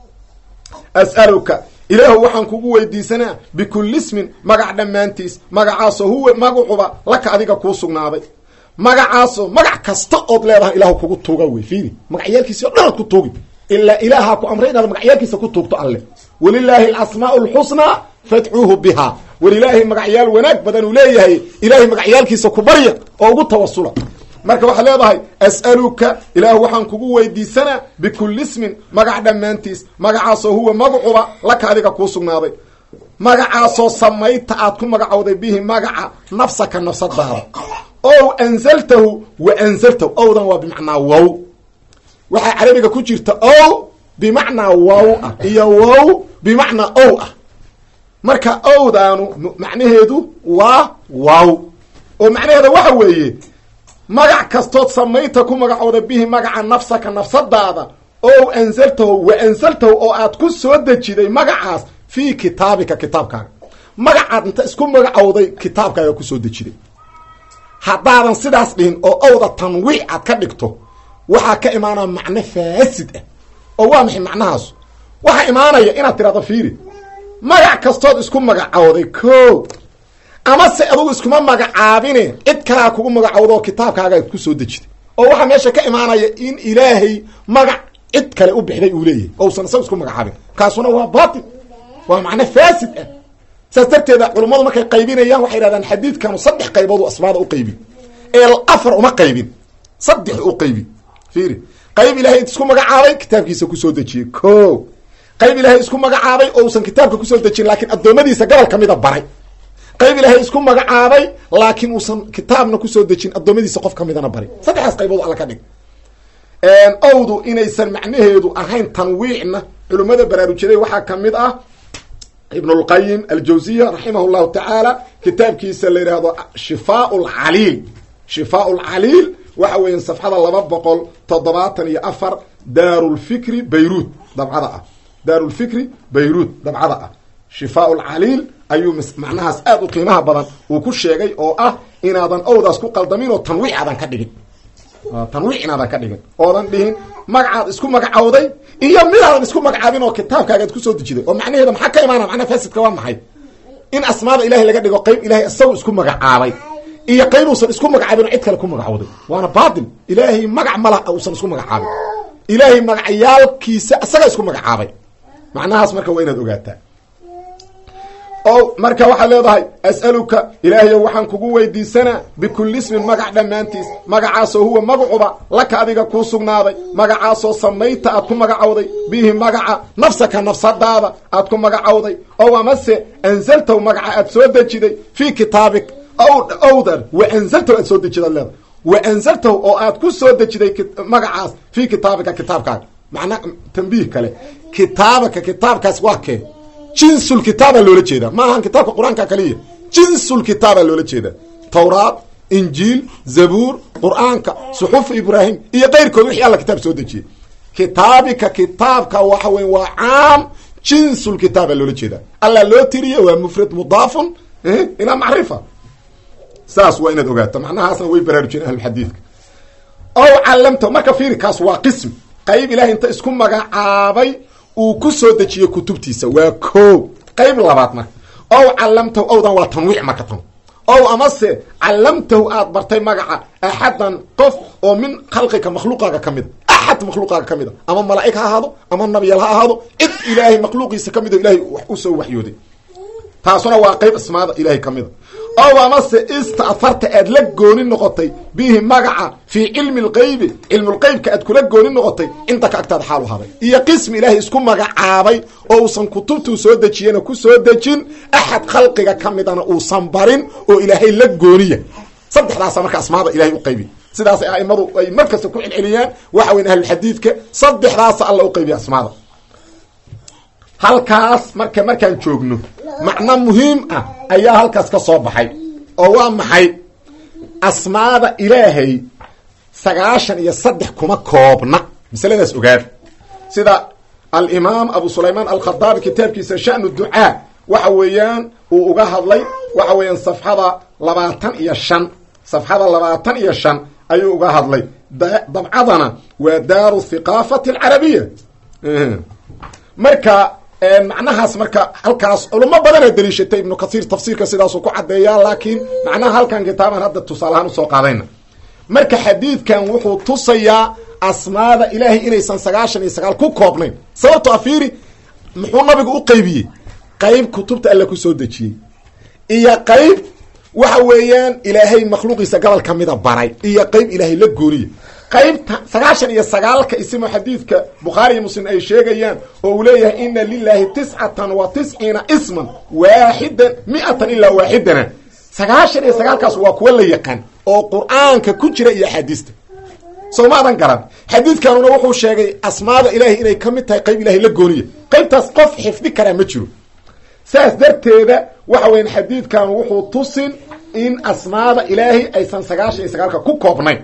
as'aluka ilaahu waxaan kugu weydiisanaa bikulli ismin magac dhammaantiis magacaasoo huwa magacuba laka adiga kuu sugnaaday magacaasoo magac kasta ood leedahay ilaahu kugu tuuga wey fiiri magacyaalkiisi o dhan aad ku tuugi ilaa ilaahaa ku amray inaad magacyaalkiisa ku tuugto alle walilaahi alasmaau alxusnaa fadcuuhu bihaa walilaahi magacyaal wanaag badan uu leeyahay ilaahay magacyaalkiisa ku barya oo ugu tawasula marka waxaad leedahay as'aluka ilaahu waxaan kugu weydiisanaa bikulli ismin magac dhammaantiis magacaasoo huwa magacuba laka adiga kuu sugnaaday magacaasoo samayta aad ku magacowday bihi magaca nafsaka nafsadaada ow anzaltahu wa anzaltahu owdan waa bimacnaa wow waxaa carabiga ku jirta ow bimacnaa wow ah iyo wow bimacnaa ow ah marka owdaanu macnaheedu waa wow oo macnaheeda waxa weeye magac kastood samaynta ku magacooda bihi magaca nafsaka nafsadaada ow anzaltahu wa anzaltahu oo aad ku soo dejiday magacaas fii kitaabika kitaabkaaga magacaad inta isku magacowday kitaabkaaga kusoo dejiday haddaadan sidaas dhihin oo owda tanwiic aad ka dhigto waxaa ka imaanaya macno faasid ah oo waa maxay macnahaasu waxaa imaanaya inaad tirahdo fiiri magac kastood isku magacowday ko ama se adugu iskuma magacaabine cid kalaa kugu magacowda oo kitaabkaaga ku soo dejiday oo waxaa meesha ka imaanaya in ilaahay magac cid kale u bixday uu leeyahay ousan isaga isku magacaabin kaasuna waa batil waa macno faasid ah saas darteeda culummadu markay qaybinayaan waxay yidhahdaan xadiidkanu saddex qayboodu asmaada u qaybin ee afar uma qaybin saddex u qaybi fiiri qayb ilaahay isku magacaabay kitaabkiisa kusoo dejiyey ko qayb ilaahay isku magacaabay oo usan kitaabka kusoo dejin laakiin addoommadiisa gobol ka mida baray qayb ilaahay isku magacaabay laakiin uusan kitaabna kusoo dejin addoommadiisa qof ka midana baray saddexdaas qaybood alla ka dhig owdu inaysan macnaheedu ahayn tanwiicna culimmada baraarujaday waxaa ka mid ah ibn اlqayim aljawziya raximah اllahu tacaala kitaabkiisa la yidhaahdo shifaa lcaliil shifaa lcaliil waxa weeya safxada laba boqol toddobaatan iyo afar daarulfikri bayruud dabcada ah daarulfikri bayruud dabcada ah shifaa lcaliil ayuu macnahaas aad u qiimaha badan uu ku sheegay oo ah inaadan owdaas ku qaldamin oo tanwiic aadan ka dhigin tanwiic inaadan ka dhigin oodan dhihin magacaad isku magacowday iyo midaadan isku magacaabin oo kitaabkaagaad kusoo dejiday oo macnaheeda maxaa ka imaana macnaha fasidka waa maxay in asmaada ilahay laga dhigo qayb ilahay isagu isku magacaabay iyo qayb uusan isku magacaabin oo cid kale ku magacowday waana baatil ilaahay magac malah uusan isku magacaabin ilaahay magacyaalkiisa isaga isku magacaabay macnahaas marka waa inaad ogaataa o marka waxaad leedahay as'aluka ilaahayow waxaan kugu weydiisanaa bikulli ismin magac dhammaantiis magacaasoo huwa magacuba laka adiga kuu sugnaaday magacaasoo samayta aad ku magacowday bihi magaca nafsaka nafsadaada aad ku magacowday ow amase anzaltaw magaca aad soo dejiday fii kitaabik owdan wa anzaltahu aad soo dejidaad leeda wa anzaltahu oo aad ku soo dejiday magacaas fii kitaabika kitaabkaaga macnaa tambiih kale kitaabaka kitaabkaas waa kee jinsul kitaabaa loola jeedaa ma ahan kitaabka qur-aanka kaliya jinsul kitaabaa loola jeedaa tawraat injiil zabuur qur-aanka suxufu ibraahim iyo keyrkood wixii alla kitaab soo dejiyey kitaabika kitaabka waxa weya waa caam jinsul kitaaba loola jeedaa alla loo tiriye waa mufrad mudaafun ilaa macrifa saas waa inaad ogaato macnahaasna way baraarujiyeen ahlulxadiidka ow callamta marka fiiri kaas waa qism qayb ilahay inta isku magacaabay uu ku soo dejiye kutubtiisa waa ko qayb labaad marka ow callamtahu owdan waa tanwiic marka tan ow amase callamtahu aad bartay magaca axadan qof oo min khalqika makhluuqaaga ka mida axad makhluuqaaga ka mid a ama malaa'ig ha ahaado ama nabiyal ha ahaado cid ilaahay makhluuqiisa ka mid o ilahay wax u soo waxyooday taasuna waa qayb ismaada ilahay ka mida ow amase istaafarta aad la gooni noqotay bihi magaca fii cilmi lqeybi cilmulqeybka aad kula gooni noqotay cindaka agtaada xaalu haday iyo qismi ilaahay isku magacaabay oo uusan kutubtuu soo dejiyena ku soo dejin axad khalqiga ka midana uusan barin oo ilaahay la gooniya saddexdaasa marka asmaada ilahay u qaybi sidaasay aimadu ay markasta ku celceliyaan waxa weyn ahlulxadiidka saddexdaasa alla u qaybiya asmaada halkaas marka markaan joogno macno muhiim ah ayaa halkaas ka soo baxay oo waa maxay asmaada ilaahay sagaashan iyo saddex kuma koobna masaladaas ogaada sida alimaam abu sulaymaan alkhadaabi kitaabkiisa shanu ducaa waxa weeyaan uu uga hadlay waxa weeyaan safxada labaatan iyo shan safxada labaatan iyo shan ayuu uga hadlay dabcadana waa daaru thiqaafati alcarabiya marka macnahaas marka halkaas culamo badana daliishatay ibnu kasiir tafsiirka sidaasuu ku caddeeyaa laakiin macnaha halkan kitaaban hadda tusaalahaan usoo qaadayna marka xadiidkan wuxuu tusayaa asmaada ilaahay inaysan sagaashan iyo sagaal ku koobnayn sababto afiiri muxuu nabigu u qeybiyey qeyb kutubta alle ku soo dejiyey iyo qeyb waxa weeyaan ilaahay makhluuqiisa gobol ka mida baray iyo qeyb ilaahay la gooniya qaybta sagaashan iyo sagaalka isimo xadiidka bukhaari iyo muslim ay sheegayaan oo uu leeyahay ina lilahi tiscatan wa tisciina isman waaxidan mi-atan ilaa waaxidana sagaashan iyo sagaalkaas waa kuwa la yaqaan oo qur-aanka ku jira iyo axaadiista soo maadan garan xadiidkanuna wuxuu sheegay asmaada ilaahay inay ka mid tahay qayb ilahay la gooniya qaybtaas qof xifdi karaa ma jiro saas darteeda waxa weyan xadiidkan wuxuu tusin in asmaada ilaahay aysan sagaashan iyo sagaalka ku koobnayn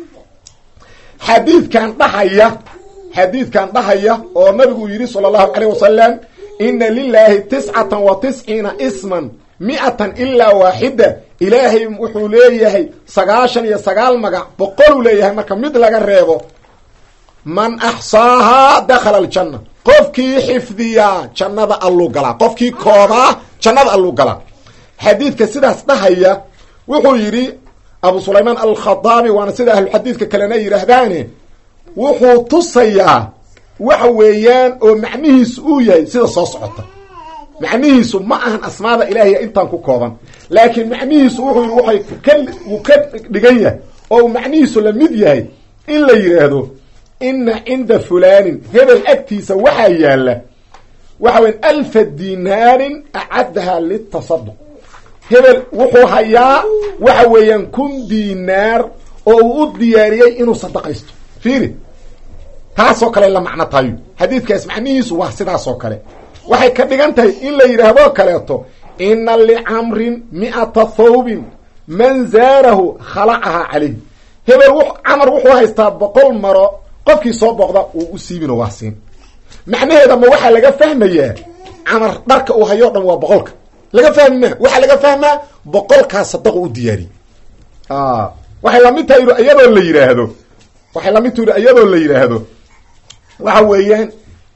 xadiidkan dhahaya xadiidkan dhahaya oo nabigu uu yidhi sala allahu calayh wasalam ina lilaahi tiscatan wa tisciina isman mi-atan ilaa waaxida ilaahay wuxuu leeyahay sagaashan iyo sagaal magac boqoluu leeyahay marka mid laga reebo man axsaahaa dakhala aljanna qofkii xifdiyaa jannada alluu galaa qofkii koobaa jannada alluu galaa xadiidka sidaas dhahaya wuxuu yidhi abu sulaymaan alkhadaabi waana sida ahluxadiidka kalena ay yidhaahdaane wuxuu tusayaa waxa weeyaan oo macnihiisu uu yahay sida soo socota macnihiisu ma ahan asmaada ilaahiya intaan ku kooban laakiin macnihiisu wuxuu yidhi waxay ka wuu ka dhigan yahay oo uu macnihiisu la mid yahay in la yidhaahdo ina cinda fulaanin hebel agtiisa waxaa yaalla waxa weyan alfa dinaarin acaddaha litasaduq hebel wuxuu hayaa waxa weeyaan kun dinaar oo uu u diyaariyey inuu sadaqaysto fiiri taasoo kale la macno tahayo xadiidkaas macnihiisu waa sidaasoo kale waxay ka dhigan tahay in la yidhaahdo kaleeto ina licamrin mi'ata thawbin man zaarahu khalacahaa calayh hebel camar wuxuu haystaa boqol maro qofkii soo booqda uu u siibino waa siin macnaheeda ma waxaa laga fahmayaa camar dharka uu hayo o dhan waa boqolka laga fahmi maa waxaa laga fahmaa boqolkaa sadaqo u diyaariye waxay lamid tahay iyadoo la yidhaahdo waxay lamid tahi iyadoo la yidhaahdo waxa weeyaan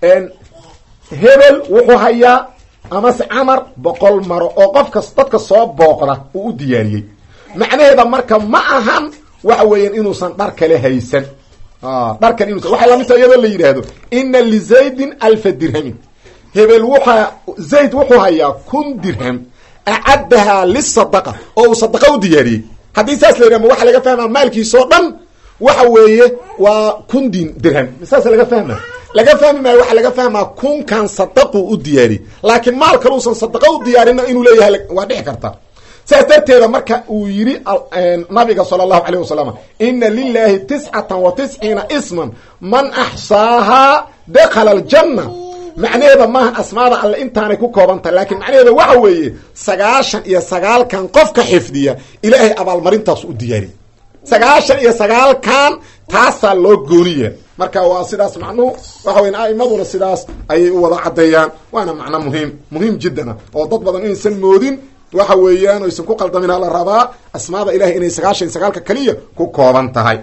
hebel wuxuu hayaa amase camar boqol maro oo qofkas dadka soo booqda uu u diyaariyey macnaheeda marka ma ahan waxa weeyaan inuusan dhar kale haysan dharkan inuusan waxay lamid tahay iyadoo la yidhaahdo ina lizaydin alfa dirhamin hebel wuxaa zayd wuxuu hayaa kun dirham acaddahaa lisadaqa oo uu sadaqa u diyaariyey haddii saas la yidhah ma waxaa laga fahmaa maalkiisao dhan waxa weeye waa kun din dirham saas laga fahma laga fahmi maayo waxaa laga fahmaa kunkan sadaquu u diyaariyey laakiin maal kaluusan sadaqa u diyaarina inuu leeyahay waa dhici karta saas darteeda marka uu yidhi nabiga sala allahu calayh wasalam ina lilahi tiscatan wa tisciina isman man axsaahaa dakhala aljanna macnaheeda maaha asmaada alle intaanay ku koobantahay laakiin macnaheeda waxa weeye sagaashan iyo sagaalkan qofka xifdiya ilaahay abaalmarintaas u diyaariyey sagaashan iyo sagaalkan taasaa loo gooniya marka waa sidaas macnuhu waxa weya a'imaduna sidaas ayay u wada caddeeyaan waana macno muhiim muhiim jiddana oo dad badan inaysan moodin waxa weeyaan aysan ku qaldamin la rabaa asmaada ilahay inay sagaashan iyo sagaalka keliya ku kooban tahay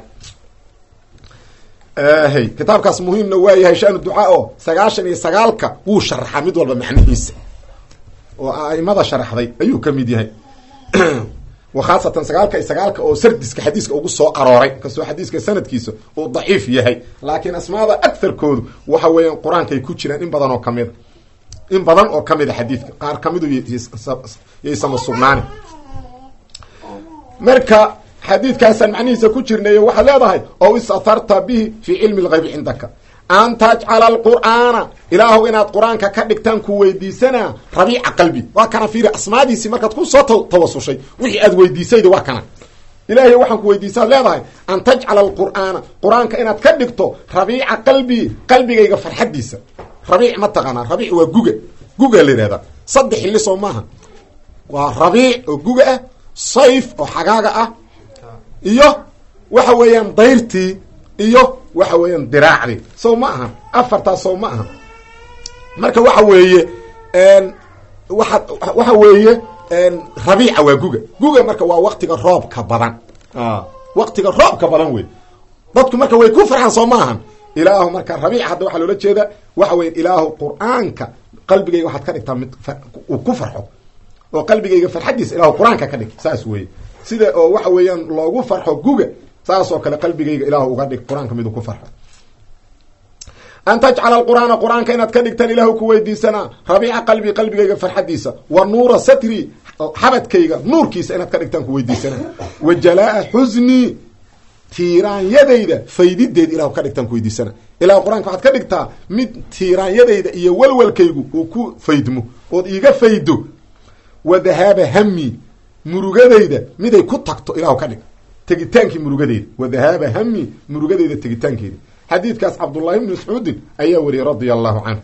hy kitaabkaas muhiimna waa yahay shanu ducaa oo sagaashan iyo sagaalka wuu sharaxaa mid walba macnihiisa oo a'imada sharaxday ayuu ka mid yahay wa khaasatan sagaalka iyo sagaalka oo sardiska xadiiska ugu soo arooray kastoo xadiiska sanadkiisa uu daciif yahay laakiin asmaada agarkoodu waxa weeyaan qur-aankay ku jiraan in badan oo kamida in badan oo kamid a xadiidka qaar kamidu yaysama sugnaani marka xadiidkaasaan macnihiisa ku jirnayo waxaad leedahay ow istatarta bihi fii cilmi lgaybi cindaka an tajcala alqur'aana ilaahu inaad qur-aanka ka dhigtaan ku weydiisanaa rabiica qalbi waa kana fiiri asmaadiisii markaad ku soo tawasushay wixii aad weydiisayda waa kana ilaahay waxaan ku weydiisaad leedahay an tajcala alqur'aana qur-aanka inaad ka dhigto rabiica qalbii qalbigayga farxaddiisa rabiic ma taqaanaa rabiic waa guga guga la yihahdaa saddex xilli soo maaha waa rabiic oo guga ah sayf oo xagaaga ah iyo waxa weeyaan dayrtii iyo waxa weeyaan diraacdii sow ma aha afartaas sow ma aha marka waxa weeye waa waxa weeye rabiica waa guga guga marka waa waktiga roobka badan waktiga roobka badan wey dadku marka way ku farxaan soo ma ahan ilaahu marka rabiic hadda waxaa loola jeeda waxa weya ilaahu qur-aanka qalbigayga waxaad ka dhigtaa mid uu ku farxo oo qalbigayga farxaddiisa ilaahu qur-aanka ka dhig saas weye sida oo waxa weeyaan loogu farxo guga saas oo kale qalbigayga ilaahu uga dhig qur-aanka miduu ku farxo an tajcala alqur'aana qur-aanka inaad ka dhigtaan ilaahu ku weydiisanaa rabiica qalbi qalbigayga farxaddiisa wa nuura satri xabadkayga nuurkiisa inaad ka dhigtaan ku weydiisanaa wa jalaa-a xusnii tiiraanyadayda faydideed ilahu ka dhigtaan ku weydiisana ilahu qur-aanka waxaad ka dhigtaa mid tiiraanyadayda iyo walwalkaygu uu ku faydmo ood iiga faydo wa dahaaba hami murugadayda miday ku tagto ilahu ka dhig tegitaankii murugadeyda wa dahaaba hami murugadeyda tegitaankeeda xadiidkaas cabdullaahi bni mascuudin ayaa wariyay radia allahu canhu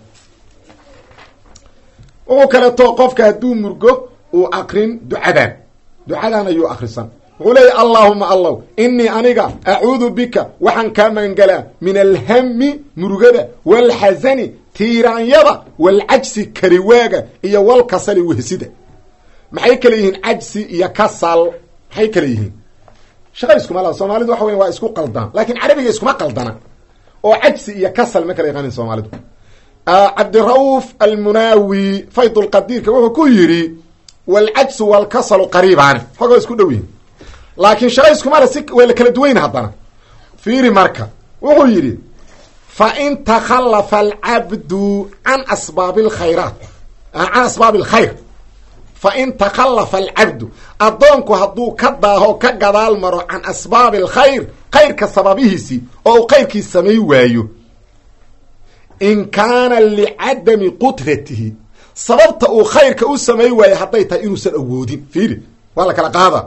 wuxuu kaleeto qofka hadduu murgo uu akrin ducadan ducadan ayuu akrisan wuxuu leeya allaahuma allow inii aniga acuudu bika waxaan kaa magangalaa min alhami murugada waalxasani tiiraanyada waalcajsi kariwaaga iyo walkasali wehsida maxay kale yihiin cajsi iyo kasal maxay kale yihiin shaqa iskuma la soomaalidu waxa weya waa isku qaldaan laakiin carabiga iskuma qaldana oo cajsi iyo kasal ma kala yaqaanin soomaalidu cabdira'uuf almunaawi faydulqadiirka wuxuu ku yidhi waalcajsu waalkasalu qariibaani xogoo isku dhow yihin laakiin shaqa iskumale si waa la kala duwayn haddana fiiri marka wuxuu yidhi fa in takhallafa alcabdu can asbaabi alkhayraat can asbaabi alkhayr fa in takhallafa alcabdu addoonku hadduu ka daaho ka gadaal maro can asbaabi alkhayr khayrka sababihiisii oo uu khayrkii samay waayo in kaana licadami qudratihi sababta uu khayrka u samay waayo hadday tahay inuusan awoodin fiiri waa la kala qaada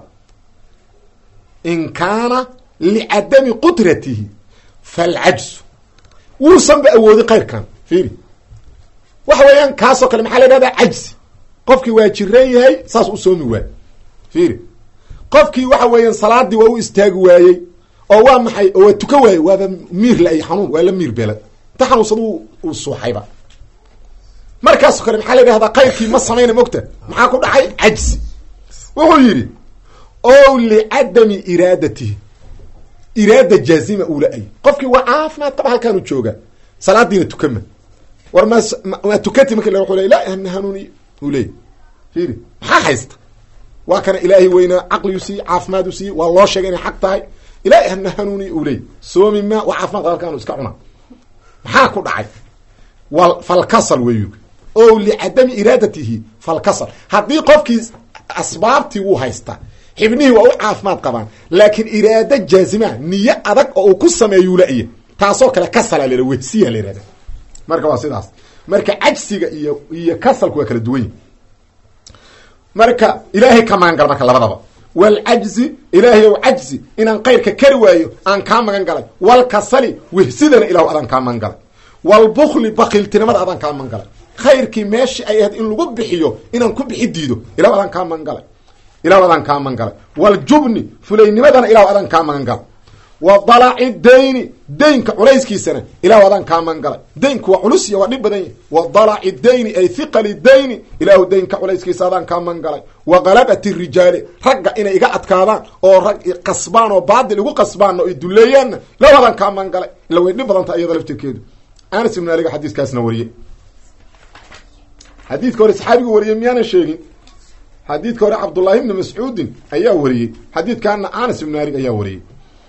in kaana licadami qudratihi falcajsu wuusanba awoodin khayrkan fiiri waxa weeyaan kaasoo kale maxaa la idhahdaa cajsi qofkii waa jiran yahay saas u soomi waay fiiri qofkii waxa weeyaan salaadii waa u istaagi waayey oo waa maxay oo waa tuka waayey waaba miir la-ay xanuun waa la miir beelay ta xanuunsada uu suuxayba markaasoo kale maxaa la idhahdaa kayrkii ma samayna mogta maxaa ku dhacay cajsi wuxuu yidhi o licadami iraadatihi iraada jaazima uu la-ay qofkii waa caafimaad qaba halkaanu jooga salaadiina tukama war ma maa tukati marki la wuxuu le la hana hanuuniy uu leeyay fiiri maxaa haysta waa kana ilaahay weynaa caqliyu siiye caafimaadu siiye waa loo sheegay inay xaq tahay ilaahay hana hanuuniy uu leeyay soomi ma waa caafimaad qaba halkaanu iska cuna maxaa ku dhacay wa falkasal wey o licadami iraadatihi falkasal haddii qofkii asbaabtii wuu haystaa xibnihii waa u caafimaad qabaan laakiin iraado jaazima niyo adag oo uu ku sameeyuu la-iya taasoo kale kasala la wehsiya la yihahda marka waa sidaas marka cajsiga iyo iyo kasalku waa kala duwan yihi marka ilaahay ka magan gala marka labadaba walcajzi ilaahay ow cajzi inaan kayrka kari waayo aan kaa magan galay walkasali wehsidana ilahu adaan kaa magan galay walbukli bakiiltinimada adaan kaa magan galay khayrkii meeshii ay ahayd in lagu bixiyo inaan ku bixi diido ilahu adaan kaa magan galay ilahu adaan kaa magan galay waljubni fulaynimadana ilahu adaan kaa magan galay wa dalaci dayni daynka culayskiisana ilahu adaan kaa magan galay daynku waa culus iyo waa dhib badan yahy wa dalaci dayni ay hiqali dayni ilaahu daynka culayskiisa adaan kaa magan galay wa qalabati rijaali ragga inay iga adkaadaan oo rag qasbaan oo baadil igu qasbaanna o duleeyaanna ilahu adaan kaa magan galay ila way dhib badanta iyada laftirkeedu anas ibn aliga xadiiskaasna wariyey xadiidka hore saxaabigu wariyey miyaanan sheegin xadiidka hore cabdullaahi ibni mascuudin ayaa wariyey xadiidkaana anas ibn malik ayaa wariyey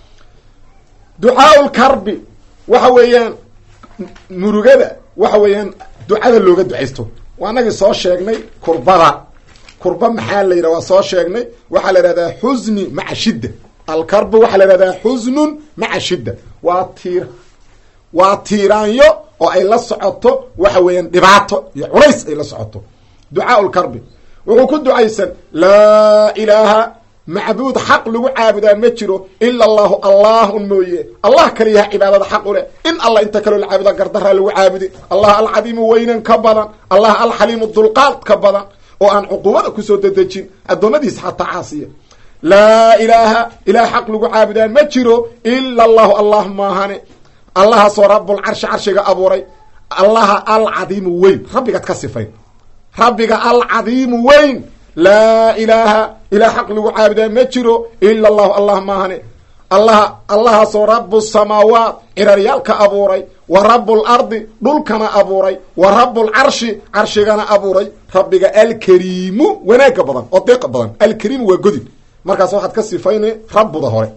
ducaa lkarbi waxa weeyaan murugada waxa weeyaan ducada looga ducaysto waa anagii soo sheegnay kurbada kurba maxaa la yidhah waa soo sheegnay waxaa la ihahdaa xusni maca shidda alkarbi waxaa la ihahdaa xusnun maca shidda waa tiir waa tiiraanyo oo ay la socoto waxa weeyaan dhibaato iyo culays ay la socoto ducaa lkarbi wuxuu ku ducaysan laa ilaaha macbuud xaq lagu caabudaa ma jiro ila allahu allahun mooye allah kaliyaha cibaadada xaq u leh in allah inta kaloo la caabuda gardaraa lagu caabudi allah alcadiimu weynan ka badan allah alxaliimu dulqaad ka badan oo aan cuquubada kusoo dedejin addoommadiisa xataa caasiya laa ilaaha ilaah xaq lagu caabudaa ma jiro ila allahu allah maahane allahaasoo rabulcarshi carshiga abuuray allaha alcadiimu weyn rabbigaad ka sifayn rabbiga alcadiimu weyn laa ilaaha ilaah xaq lagu caabudaa ma jiro ila allahu allah maahane allaha allahaasoo rabu samaawaat ciraryaalka abuuray wa rabu lardi dhulkana abuuray wa rabu lcarshi carshigana abuuray rabbiga alkariimu wanaaga badan oo deeqa badan alkariimu waa godin markaas waxaad ka sifayna rabuda hore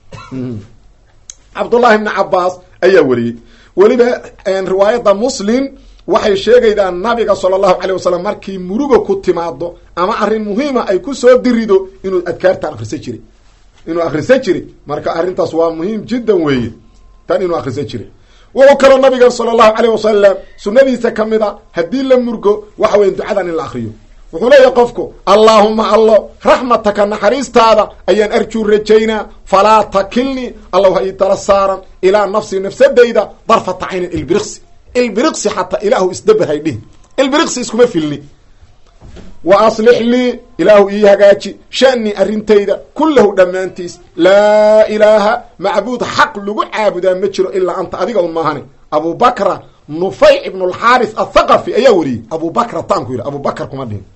cabdullahi bni cabaas ayaa wariyey weliba riwaayadda muslim waxay sheegaydaa nabiga sala allahu calay wasalam markii muruga ku timaado ama arrin muhiima ay ku soo dirido inuu adkaartan akrisa jiray inuu akrisa jiray marka arrintaas waa muhiim jiddan weeye tan inuu akrisa jiray wuxuu kaloo nabiga sala allahu caleyh wasalam sunnadiisa ka mid a haddii la murgo waxa weya ducadan in la akriyo wuxuu leeyahay qofku allaahuma allo raxmataka naxariistaada ayaan arjuu rajaynaa falaa takilnii allow ha ii tala saaran ilaa nafsi nafsadayda darfata caynin ilbiriqsi ilbiriqsi xataa ilaahu isdaber hay dhihi ilbiriqsi iskuma filni wa aslix lii ilaahu ii hagaaji sha'ni arrintayda kullahu dhammaantiis laa ilaaha macbuud xaq lagu caabudaa ma jiro ilaa anta adiga un maahane abu bakra nufayc ibn alxaaris athaqafi ayaa wariyey abu bakra taanku yidhi abu bakr kuma dhihin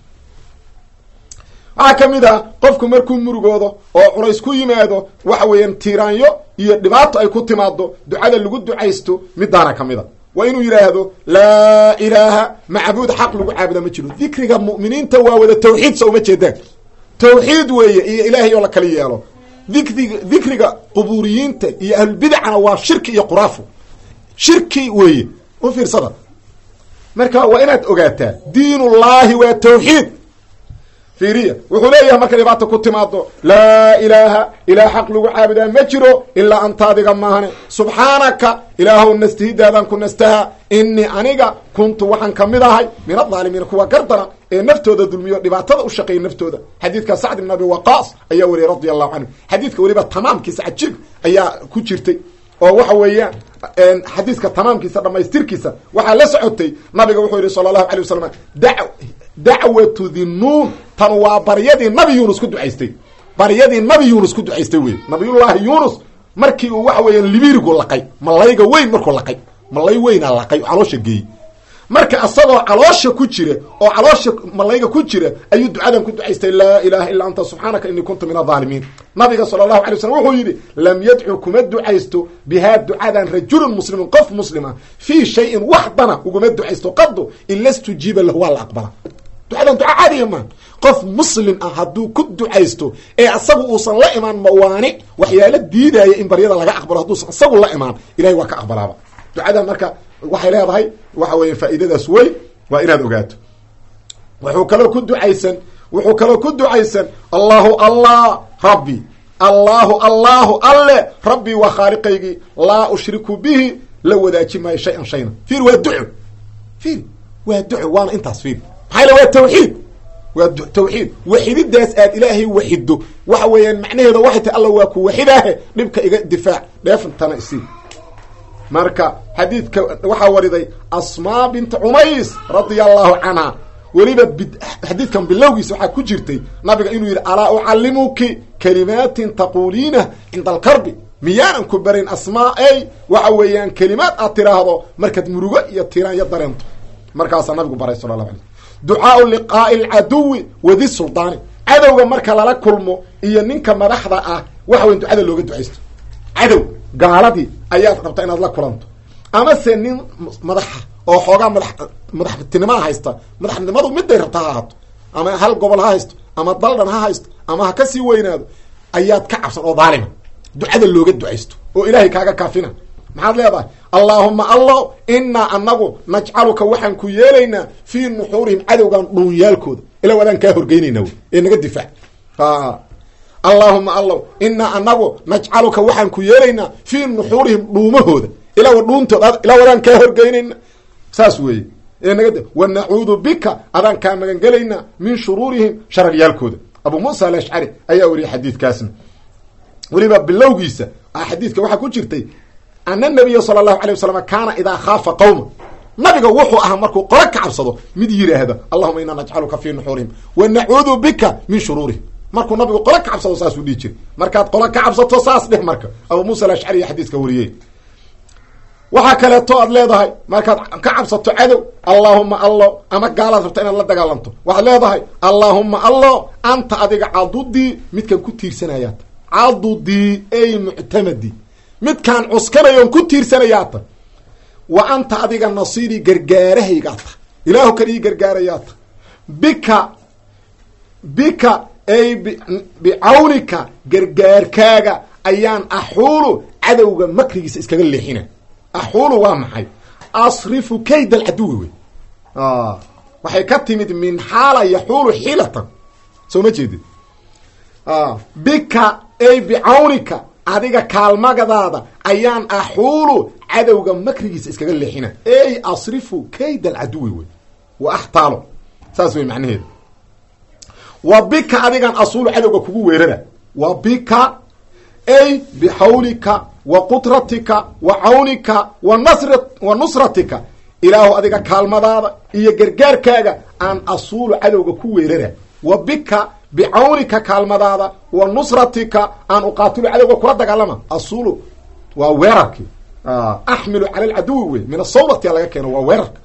waxaa ka mid ah qofku markuu murugoodo oo culays ku yimaado waxa weeyaan tiiraanyo iyo dhibaato ay ku timaado ducada lagu ducaysto midaana ka mid a waa inuu yidhaahdo laa ilaaha macbuud xaq lagu caabudaa ma jiro dikriga mu'miniinta waa wada tawxiid so uma jeedaan tawxiid weeye iyo ilaahay oo la kala yeelo dikriga dikriga qubuuriyiinta iyo ahlulbidacana waa shirki iyo quraafu shirki weeye u fiirsada marka waa inaad ogaataa diinullaahi waa tawxiid fiiriya wuxuu leeyahay markay dhibaata ku timaado laa ilaaha ilaah xaq lagu caabudaa ma jiro ilaa anta adiga maahane subxaanaka ilaahow nastihidaadaan ku nastaha inii aniga kuntu waxaan ka mid ahay min adaalimiina kuwa gardana ee naftooda dulmiyo dhibaatada u shaqeeya naftooda xadiidka sacd ibn abi waqaas ayaa wariyay radia allahu canhu xadiidka weliba tamaamkiisa cajiib ayaa ku jirtay oo waxa weeyaan xadiiska tamaamkiisa dhamaystirkiisa waxaa la socotay nabiga wuxuu yihi sala allahu alay wasalam da dacwatu dhinuun tan waa baryadii nabi yuunus ku ducaystay baryadii nabi yuunus ku ducaystay wey nabiyullaahi yuunus markii uu waxa weeyaan libirigu laqay malayga weyn markuu laqay malay weynaa laqay oo caloosha geeyey marka asagoo caloosha ku jira oo caloosha malayga ku jira ayuu ducadan ku ducaystay laa ilaha illa anta subxaanaka inii kuntu min adaalimiin nabiga sala allahu alay slam wuxuu yidhi lam yadcu kuma ducaysto bihaa ducadan rajulun muslimun qof muslima fii shayin waxdana uguma ducaysto qadu ila stujiiba lahu waa la aqbala ducadan duca caadiya maa qof muslim ah hadduu ku ducaysto ee asagu uusan la imaan mawaanic waxyaalo diidaya in baryada laga aqbalo hadduusan isagu la imaan ilahay waa ka aqbalaaba ducada marka waxay leedahay waxa weeye faa'iidadaas weyn waa inaad ogaato wuxuu kaloo ku ducaysan wuxuu kaloo ku ducaysan allahu allah rabbi allahu allahu alle rabbii waa khaaliqaygii laa ushriku bihi la wadaaji maayo shay-an shayna fiir waa duco fiir waa duco waana intaas fiir maxaa yale waa tawxiid waa tawxiid waxididaas aad ilaahay waxido waxa weeyaan macnaheeda waxay tahay alla waa ku waxidaahe dhibka iga difaac dheefantana isii marka xadiidka waxaa wariday asmaa binta cumays radia allahu canha weliba xadiidkan bilowgiisa waxaa ku jirtay nabiga inuu yidhi alaa ucallimuki kalimaatin taquuliina cinda alkarbi miyaanan ku barayn asmaa ey waxa weeyaan kelimaad aad tiraahdo markaad murugo iyo tiraanyo dareento markaasaa nabigu baray sala allahu alay ducaau liqaa'i alcaduwi wadi suldaani cadowga marka lala kulmo iyo ninka madaxda ah waxa weyan ducada looga ducaysto cadow gaaladii ayaad rabtaa inaad la kulanto amase nin madaxa oo xoogaa madax madaxtinimaa haysta madaxnimadu miday rabta ha ahaato ama hal gobol ha haysto ama daldhan ha haysto ama ha kasii weynaado ayaad ka cabsan oo daalima ducada looga ducaysto oo ilaahay kaaga kaafina maxaad leedahay allaahuma allo inaa anagu najcaluka waxaan ku yeelaynaa fii nuxuurihim cadowgan dhuunyaalkooda ila wadaan kaa horgeynayna wy ee naga difaac allaahuma allow inaa anagu najcaluka waxaan ku yeelaynaa fii nuxuurihim dhuumahooda ila dhuuntooda ila wadaan kaa horgeynayna saas weeye ee naga wa nacuudu bika adaan kaa magangelaynaa min shuruurihim shararyaalkooda abu muusa alashcari ayaa wariyay xadiidkaasna weliba bilowgiisa xadiidka waxaa ku jirtay ana nabiya sala allahu alay wasalam kaana idaa khaafa qawma nabiga wuxuu ahaa markuu qolo ka cabsado mid yidhaahda allahuma inaa najcaluka fii nuxuurihim wa nacuudu bika min shuruurihim markuu nabigu qolo ka cabsado saasuu dhihi jiray markaad qolo ka cabsato saas dheh marka abu muusa alashcari iyo xadiiska wariyey waxaa kaleeto aad leedahay markaad ka cabsato cadow allaahuma allo ama gaalaad rabta inaad la dagaalanto waxaad leedahay allaahuma allo anta adiga cadudii midkaan ku tiirsanayaata cadudii ey muctamadi midkaan cuskanayoon ku tiirsanayaata wa anta adiga nasiirii gargaarahaygaata ilaahu kan ii gargaarayaata bika bika ay bicawnika gargaarkaaga ayaan axuulu cadowga makrigiisa iskaga leexina axuulu waa maxay asrifu kayd alcaduwi wey waxay ka timid min xaala yaxuulu xiilatan soo ma jeedid bika ay bicawnika adiga kaalmagadaada ayaan axuulu cadowga makrigiisa iskaga leexina ey asrifu kayd alcaduwi wey wa axtaalo saas wey macnaheedu wa bika adigan asuulu cadowga kugu weerara wa bika ay bixawlika wa qudratika wa cawnika wa nasr wa nusratika ilaahu adiga kaalmadaada iyo gargaarkaaga aan asuulu cadowga ku weerara wa bika bicawnika kaalmadaada wa nusratika aan uqaatilu cadowga kula dagaalama asulu waa weerarkii axmilu cala alcaduwi wey min asawrati laga keeno waa weerarka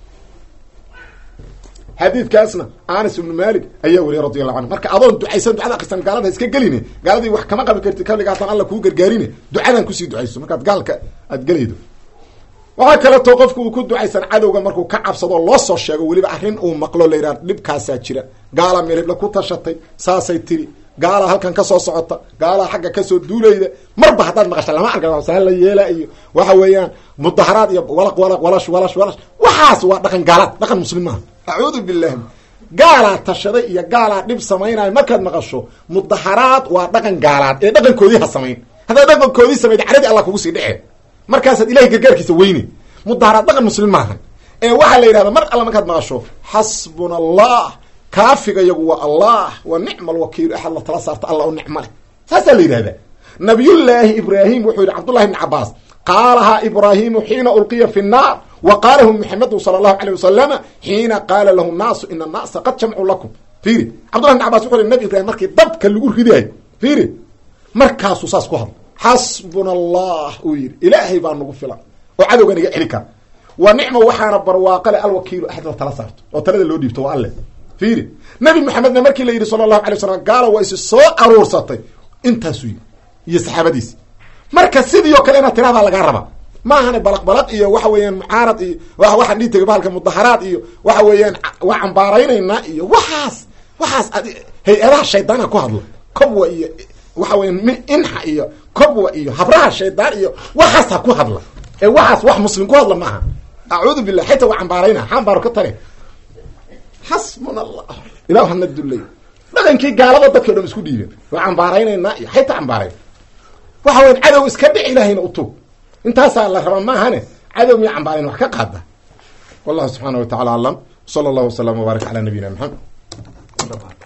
xadiidkaasna anas ibnu malik ayaa weriye radi allahu canhu marka adoon ducaysan ducada akrisan gaalada iska geline gaaladii wax kama qabi karti kaligaataan alla kuu gargaarine ducadan kusii ducayso markaad gaalka aad gelaydo waxaa kaleeto qofku uu ku ducaysan cadowga markuu ka cabsado loo soo sheego weliba arrin uu maqlo la yidhaha dhibkaasaa jira gaala meelhibla ku tashatay saasay tiri gaala halkan kasoo socota gaalaa xagga kasoo duulayda marba haddaad maqasha lama arka saa la yeela iyo waxa weeyaan mudaharaad iyo walaq walaq walash walash walash waxaas waa dhaqan gaalaad dhaqan muslim maaha acuudu billahi gaalaa tashaday iyo gaalaa dhib samaynayo markaad maqasho mudaharaad waa dhaqan gaalaad ee dhaqankoodii ha samayn haddaad dhaqankoodii samayd caradi allah kugu sii dhece markaasaad ilahay gargaarkiisa weyne mudaharaad dhaqan muslim maaha ee waxaa la yidhahda mar alla markaad maqasho xasbuna allah kaafiga yagu waa allah wa nicma alwakiilu axad la tala saarta alla u nicma leh saasaa la yidhahdaa nabiyullaahi ibraahim wuxuu yidhi cabdullahi bni cabaas qaalahaa ibraahimu xiina ulqiya fi nnaar wa qaalahu muxamedu sala allahu aleyh wasalama xiina qaala lahu naasu ina annaasa qad jamcuu lakum fiiri cabdullahi bni cabas wuxu yhi nabi ibrahim markii dabka lagu ridaayo fiiri markaasuu saas ku hadla xasbuna allah uu yidhi ilaahay baa nagu filan oo cadowga naga celi kara wa nicma waxaana barwaaqale alwakiilu axad la tala saarto oo talada loo dhiibto waa alle fiiri nabi maxamedna markii la yidhi sala allahu alay wasalam gaala waa isi soo aruursatay intaasuu yidhi iyo saxaabadiisi marka sidii oo kale inaad tiradaa lagaa rabaa maahane balaq balaq iyo waxa weeyaan mucaarad iyo waxaan dhihi tegay bahalka mudaharaad iyo waxa weeyaan waa cambaaraynaynaa iyo waxaas waxaas hay-adaha shaydaana ku hadla kobwa iyo waxa weeyaan inxa iyo kobwa iyo habraha shaydaan iyo waxaas ha ku hadla ee waxaas wax muslim ku hadla maaha acuudu billah xayta waa cambaarayna xambaaro ka tare xasbuna allah ilah hana dullay dhaqankii gaalada dadki o dhan isku dhiibeen waa cambaaraynaynaa iyo xayta cambaarayn waxa weyan cadow iska dhic ilaahayna utug intaasaa la rabaa maahane cadow miya cambaarayn wax ka qaada wallahu subxaana wa tacala aclam sala allahu wasalam wbaarak cala nabiyina maxamed dhamaan